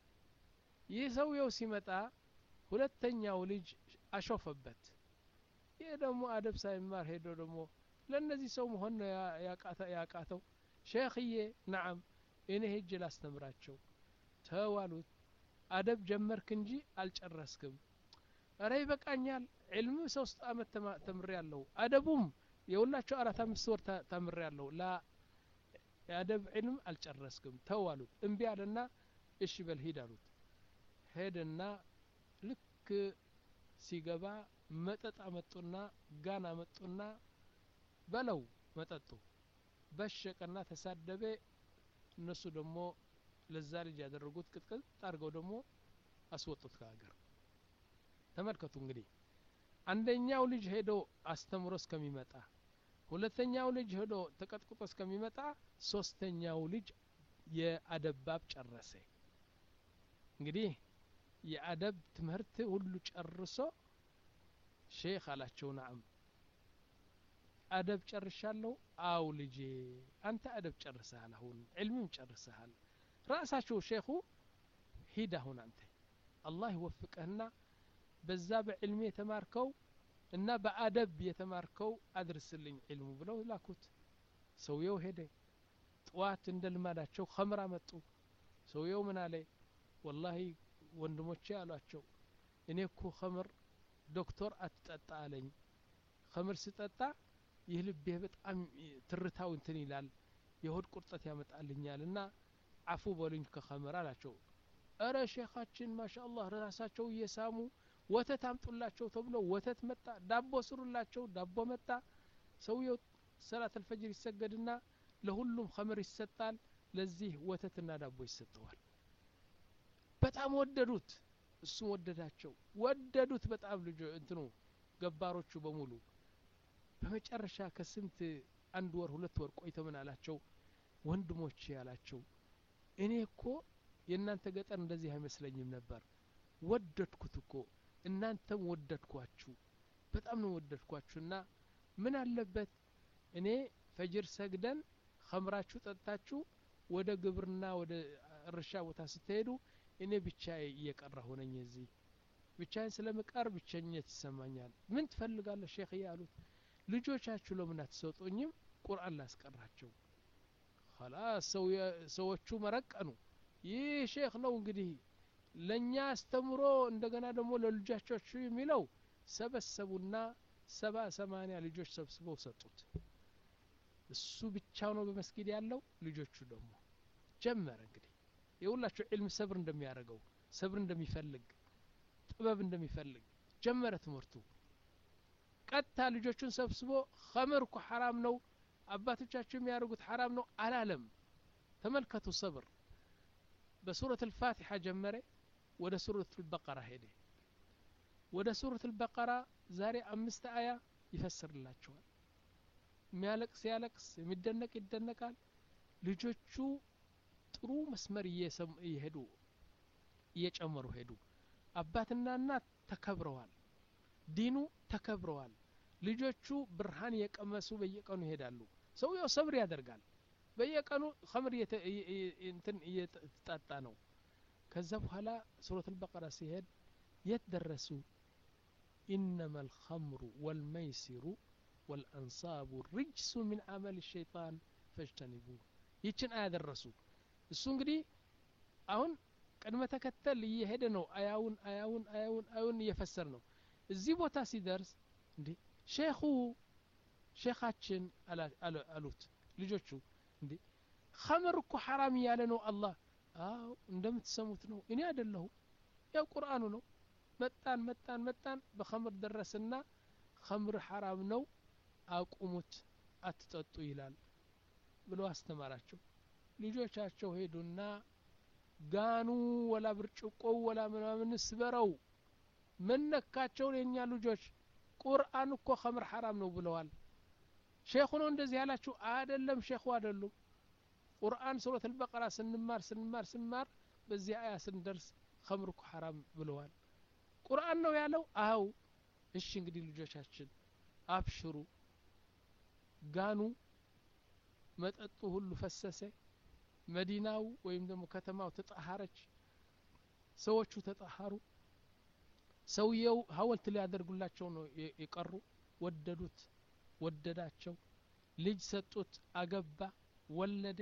ይህ ሰውየው ሲመጣ ሁለተኛው ልጅ አሾፈበት ይህ ደግሞ አደብ ሳይማር ሄዶ ደግሞ ለእነዚህ ሰው መሆን ነው ያቃተው ሼክዬ ነዓም እኔ ሄጅ ላስተምራቸው ተዋሉት አደብ ጀመርክ እንጂ አልጨረስክም እረ ይበቃኛል ዕልም ሶስት አመት ተምሬ ያለሁ አደቡም የሁላቸው አራት አምስት ወር ተምሬ ያለሁ ላ የአደብ ዕልም አልጨረስክም ተው አሉት እምቢ አለና እሺ በል ሂድ አሉት ሄደና ልክ ሲገባ መጠጥ አመጡና ጋን አመጡና በለው መጠጡ በሸቀና ተሳደበ እነሱ ደግሞ ለዛ ልጅ ያደረጉት ቅጥቅጥ አድርገው ደግሞ አስወጡት ከሀገር ተመልከቱ እንግዲህ አንደኛው ልጅ ሄዶ አስተምሮ እስከሚመጣ ሁለተኛው ልጅ ሄዶ ተቀጥቅጦ እስከሚመጣ ሶስተኛው ልጅ የአደባብ ጨረሰ እንግዲህ የአደብ ትምህርት ሁሉ ጨርሶ ሼክ አላቸው ናም አደብ ጨርሻለሁ አው ልጄ አንተ አደብ ጨርሰሃል አሁን ዕልምም ጨርሰሃል ራሳቸው ሼኹ ሂድ አሁን አንተ አላህ ይወፍቀህና በዛ በዕልም የተማርከው እና በአደብ የተማርከው አድርስልኝ ዕልሙ ብለው ላኩት ሰውየው ሄደ ጠዋት እንደ ልማዳቸው ከምር አመጡ ሰውየው ምን አለ ወላሂ ወንድሞቼ አሏቸው እኔ እኮ ከምር ዶክተር አትጠጣ አለኝ ከምር ስጠጣ ይህ ልቤ በጣም ትርታው እንትን ይላል የሆድ ቁርጠት ያመጣልኛል እና አፉ በሉኝ ከኸምር አላቸው እረ ሼኻችን ማሻ አላህ ራሳቸው እየሳሙ ወተት አምጡላቸው ተብሎ ወተት መጣ ዳቦ ስሩላቸው ዳቦ መጣ ሰውየው ሰላት አልፈጅር ይሰገድና ለሁሉም ኸምር ይሰጣል ለዚህ ወተትና ዳቦ ይሰጠዋል በጣም ወደዱት እሱም ወደዳቸው ወደዱት በጣም ልጆ እንትኑ ገባሮቹ በሙሉ በመጨረሻ ከስንት አንድ ወር ሁለት ወር ቆይቶ ምን አላቸው ወንድሞቼ ያላቸው እኔ እኮ የእናንተ ገጠር እንደዚህ አይመስለኝም ነበር ወደድኩት እኮ እናንተም ወደድኳችሁ በጣም ነው ወደድኳችሁ እና ምን አለበት እኔ ፈጅር ሰግደን ኸምራችሁ ጠጥታችሁ ወደ ግብርና ወደ እርሻ ቦታ ስትሄዱ እኔ ብቻ እየቀረሁ ነኝ እዚህ ብቻዬን ስለምቀር ብቸኝነት ይሰማኛል ምን ትፈልጋለህ ሼክ አሉት ልጆቻችሁ ለምን አትሰጡኝም ቁርአን ላስቀራቸው ኸላስ ሰዎቹ መረቀኑ ይህ ሼክ ነው እንግዲህ ለእኛ አስተምሮ እንደገና ደግሞ ለልጆቻችሁ የሚለው ሰበሰቡና ሰባ ሰማኒያ ልጆች ሰብስበው ሰጡት እሱ ብቻው ነው በመስጊድ ያለው ልጆቹ ደግሞ ጀመረ እንግዲህ የሁላችሁ ዕልም ሰብር እንደሚያደርገው ሰብር እንደሚፈልግ ጥበብ እንደሚፈልግ ጀመረ ትምህርቱ ቀጥታ ልጆቹን ሰብስቦ ኸምር እኮ ሐራም ነው አባቶቻችሁ የሚያደርጉት ሐራም ነው አላለም ተመልከቱ ሰብር በሱረት ልፋቲሓ ጀመረ ወደ ሱረት ልበቀራ ሄደ ወደ ሱረት ልበቀራ ዛሬ አምስት አያ ይፈስርላቸዋል የሚያለቅስ ያለቅስ የሚደነቅ ይደነቃል ልጆቹ ጥሩ መስመር እየሄዱ እየጨመሩ ሄዱ አባትና እናት ተከብረዋል ዲኑ ተከብረዋል ልጆቹ ብርሃን የቀመሱ በየቀኑ ይሄዳሉ ሰውየው ሰብር ያደርጋል በየቀኑ ከምር እንትን እየተጣጣ ነው ከዛ በኋላ ሱረት አልበቀራ ሲሄድ የት ደረሱ ኢነማ አልኸምሩ ወልመይሲሩ ወልአንሳቡ ርጅሱ ምን አመል ሸይጣን ፈጅተኒቡ ይችን አያ ደረሱ እሱ እንግዲህ አሁን ቅድመ ተከተል እየሄደ ነው አያውን አያውን አያውን አያውን እየፈሰር ነው እዚህ ቦታ ሲደርስ እንዴ ሼኹ ሼኻችን አሉት ልጆቹ እንዴ ኸምር እኮ ሐራም እያለ ነው አላህ አዎ እንደምትሰሙት ነው እኔ አይደለሁ ያው ቁርአኑ ነው መጣን መጣን መጣን በኸምር ደረስና ኸምር ሐራም ነው አቁሙት አትጠጡ ይላል ብሎ አስተማራቸው ልጆቻቸው ሄዱና ጋኑ ወላ ብርጭቆው ወላ ምናምን ስበረው መነካቸው የእኛ ልጆች ቁርአን እኮ ኸምር ሐራም ነው ብለዋል ሼኹ ነው እንደዚህ ያላችሁ አይደለም ሼኹ አይደሉም ቁርአን ሱረት አልበቀራ ስንማር ስንማር ስንማር በዚህ አያ ስንደርስ ኸምር እኮ ሐራም ብለዋል ቁርአን ነው ያለው አው እሺ እንግዲህ ልጆቻችን አብሽሩ ጋኑ መጠጡ ሁሉ ፈሰሰ መዲናው ወይም ደግሞ ከተማው ተጣሃረች ሰዎቹ ተጣሃሩ ሰውየው ሀወልት ሊያደርጉላቸው ነው የቀሩ ወደዱት ወደዳቸው ልጅ ሰጡት አገባ ወለደ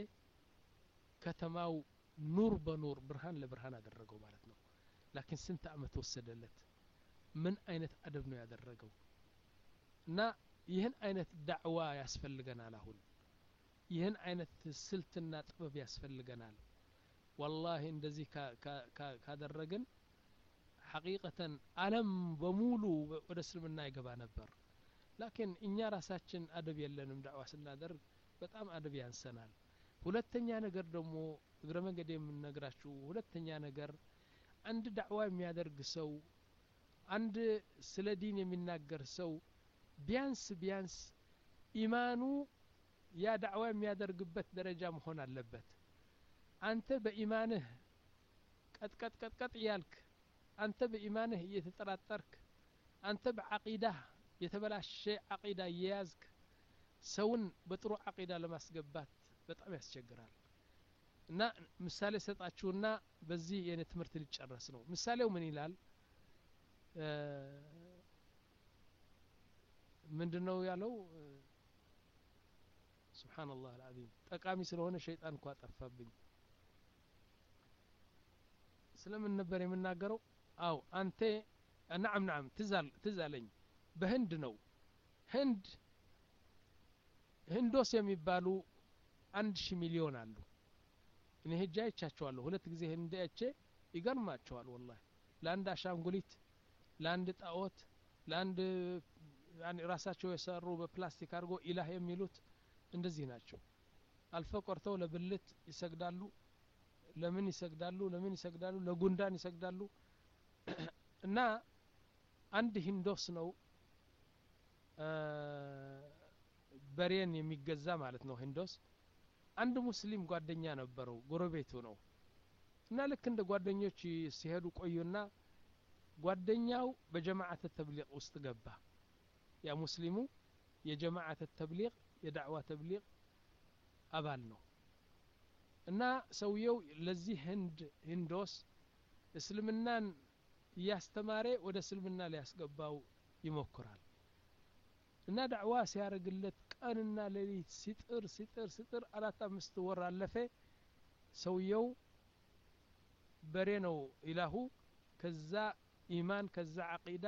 ከተማው ኑር በኑር ብርሃን ለብርሃን አደረገው ማለት ነው ላኪን ስንት አመት ወሰደለት ምን አይነት አደብ ነው ያደረገው እና ይህን አይነት ዳዕዋ ያስፈልገናል አሁን ይህን አይነት ስልትና ጥበብ ያስፈልገናል ወላሂ እንደዚህ ካደረግን ሐቂቀተን አለም በሙሉ ወደ እስልምና ይገባ ነበር ላኪን እኛ ራሳችን አደብ የለንም ዳዕዋ ስናደርግ በጣም አደብ ያንሰናል ሁለተኛ ነገር ደግሞ እግረ መንገድ የምነግራችሁ ሁለተኛ ነገር አንድ ዳዕዋ የሚያደርግ ሰው አንድ ስለ ዲን የሚናገር ሰው ቢያንስ ቢያንስ ኢማኑ ያ ዳዕዋ የሚያደርግበት ደረጃ መሆን አለበት አንተ በኢማንህ ቀጥቀጥ ቀጥቀጥ እያልክ አንተ በኢማንህ እየተጠራጠርክ አንተ በዓቂዳህ የተበላሸ ዓቂዳ እየያዝክ ሰውን በጥሩ ዓቂዳ ለማስገባት በጣም ያስቸግራል እና ምሳሌ ሰጣችሁና በዚህ የኔ ትምህርት ሊጨረስ ነው ምሳሌው ምን ይላል ምንድን ነው ያለው ስብሓንላህ አልዓዚም ጠቃሚ ስለሆነ ሸይጣን እንኳ ጠፋብኝ ስለምን ነበር የምናገረው አው አንተ ናም ናም ትዝ አለኝ በህንድ ነው ህንድ ህንዶስ የሚባሉ አንድ ሺህ ሚሊዮን አሉ እኔ ሄጄ አይቻቸዋለሁ ሁለት ጊዜ ህንድ አይቼ ይገርማቸዋል ወላሂ ለአንድ አሻንጉሊት ለአንድ ጣዖት ለአንድ ያኔ ራሳቸው የሰሩ በፕላስቲክ አድርጎ ኢላህ የሚሉት እንደዚህ ናቸው አልፈ ቆርተው ለብልት ይሰግዳሉ ለምን ይሰግዳሉ ለምን ይሰግዳሉ ለጉንዳን ይሰግዳሉ እና አንድ ሂንዶስ ነው በሬን የሚገዛ ማለት ነው ሂንዶስ አንድ ሙስሊም ጓደኛ ነበረው ጎረቤቱ ነው እና ልክ እንደ ጓደኞች ሲሄዱ ቆዩና ጓደኛው በጀማዓተ ተብሊቅ ውስጥ ገባ ያ ሙስሊሙ የጀማዓተ ተብሊቅ የዳዕዋ ተብሊቅ አባል ነው እና ሰውየው ለዚህ ህንድ ሂንዶስ እስልምናን እያስተማረ ወደ እስልምና ሊያስገባው ይሞክራል እና ዳዕዋ ሲያደርግለት ቀንና ሌሊት ሲጥር ሲጥር ሲጥር አራት አምስት ወር አለፈ ሰውየው በሬ ነው ኢላሁ ከዛ ኢማን ከዛ አቂዳ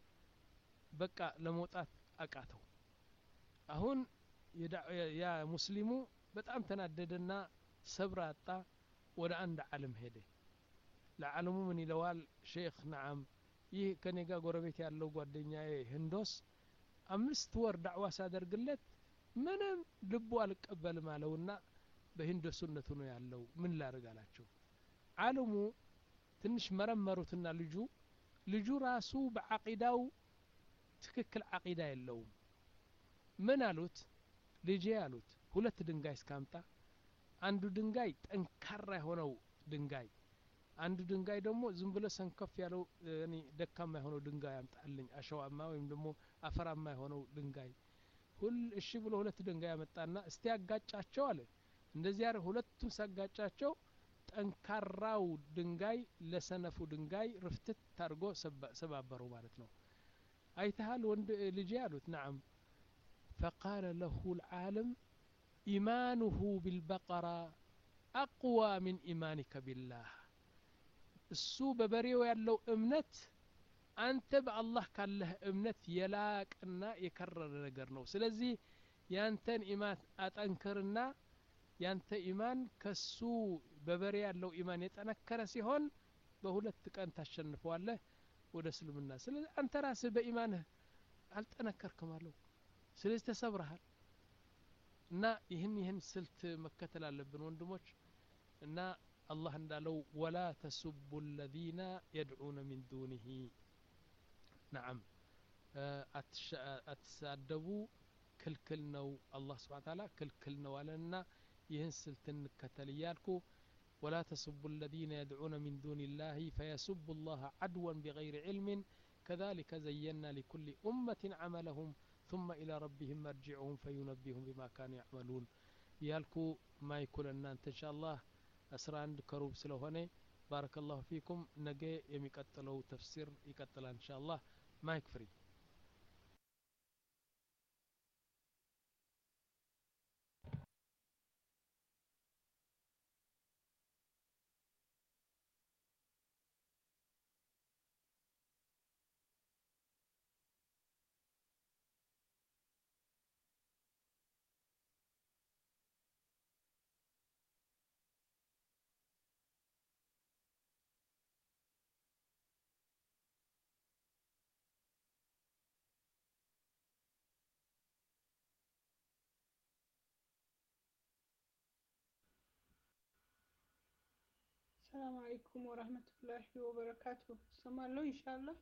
በቃ ለመውጣት አቃተው አሁን ያ ሙስሊሙ በጣም ተናደደና ሰብር አጣ ወደ አንድ ዓለም ሄደ ለዓለሙ ምን ይለዋል ሼክ ነዓም ይህ ከኔ ጋር ጎረቤት ያለው ጓደኛዬ ህንዶስ አምስት ወር ዳዕዋ ሳደርግለት ምንም ልቡ አልቀበልም አለውና በሂንዶሱነቱ ነው ያለው ምን ላርግ አላቸው ዓለሙ ትንሽ መረመሩትና ልጁ ልጁ ራሱ በዓቂዳው ትክክል ዓቂዳ የለውም ምን አሉት ልጄ አሉት ሁለት ድንጋይ እስካምጣ አንዱ ድንጋይ ጠንካራ የሆነው ድንጋይ አንዱ ድንጋይ ደግሞ ዝም ብሎ ሰንከፍ ያለው ደካማ የሆነው ድንጋይ አምጣልኝ አሸዋማ ወይም ደግሞ አፈራማ የሆነው ድንጋይ ሁል እሺ ብሎ ሁለት ድንጋይ ያመጣና እስቲ ያጋጫቸው አለ እንደዚህ ያር ሁለቱም ሳጋጫቸው ጠንካራው ድንጋይ ለሰነፉ ድንጋይ ርፍትት ታርጎ ሰባበረው ማለት ነው አይተሃል ወንድ ልጄ አሉት ናዓም فقال له العالم إيمانه بالبقرة أقوى من إيمانك بالله እሱ በበሬው ያለው እምነት አንተ በአላህ ካለህ እምነት የላቅና የከረረ ነገር ነው ስለዚህ ያንተን ኢማን አጠንክርና ያንተ ኢማን ከሱ በበሬ ያለው ኢማን የጠነከረ ሲሆን በሁለት ቀን ታሸንፈዋለህ ወደ እስልምና ስለዚህ አንተ ራስህ በኢማንህ አልጠነከርክም አለው ስለዚህ ተሰብረሃል እና ይህን ይህን ስልት መከተል አለብን ወንድሞች እና አላህ እንዳለው ወላ ተሱቡ ለዚነ የድዑነ ሚን ዱኒህ ነዓም አትሳደቡ ክልክል ነው አላህ ስብሓን ታላ ክልክል ነው አለንና ይህን ስልት እንከተል እያልኩ ወላ ተሱቡ الذين يدعون من دون الله فيسبوا الله عدوا بغير علم كذلك زينا لكل أمة عملهم ثم إلى ربهم مرجعهم فينبئهم بما كانوا يعملون ያልኩ ማይኩል እናንተ ኢንሻአላህ አስራ አንድ ከሩብ ስለሆነ ባረከላሁ ፊኩም ነገ የሚቀጥለው ተፍሲር ይቀጥላል ኢንሻአላህ ማይክ ፍሪ ሰላም አለይኩም ወራህመቱላሂ ወበረካቱ። ሰማለሁ ኢንሻአላህ።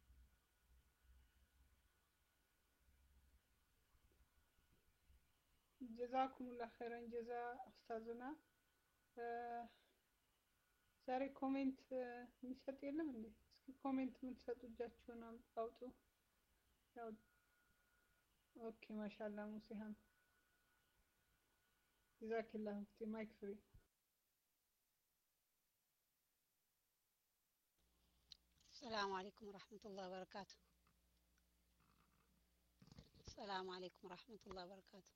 ጀዛኩሙላህ ኸይረን ጀዛ ኡስታዝና። ዛሬ ኮሜንት የሚሰጥ የለም እንዴ? እስኪ ኮሜንት የምትሰጡ እጃችሁን አውጡ። ያው ኦኬ ማሻአላ ሙሲሃን ጀዛኪላህ ሙፍቲ ማይክ ፍሪ السلام عليكم ورحمة الله وبركاته السلام عليكم ورحمة الله وبركاته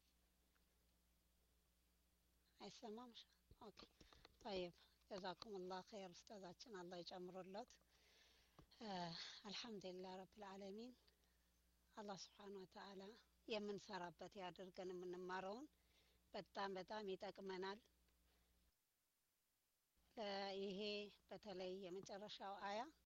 አይሰማም ኦኬ طيب جزاكم الله خير ኡስታዛችን አላህ ይጨምሩለት አልሐምዱሊላህ ረብል ዓለሚን አላህ ስብሓን ወተዓላ የምንሰራበት ያድርገን። የምንማረውን በጣም በጣም ይጠቅመናል። እ ይሄ በተለይ የመጨረሻው አያ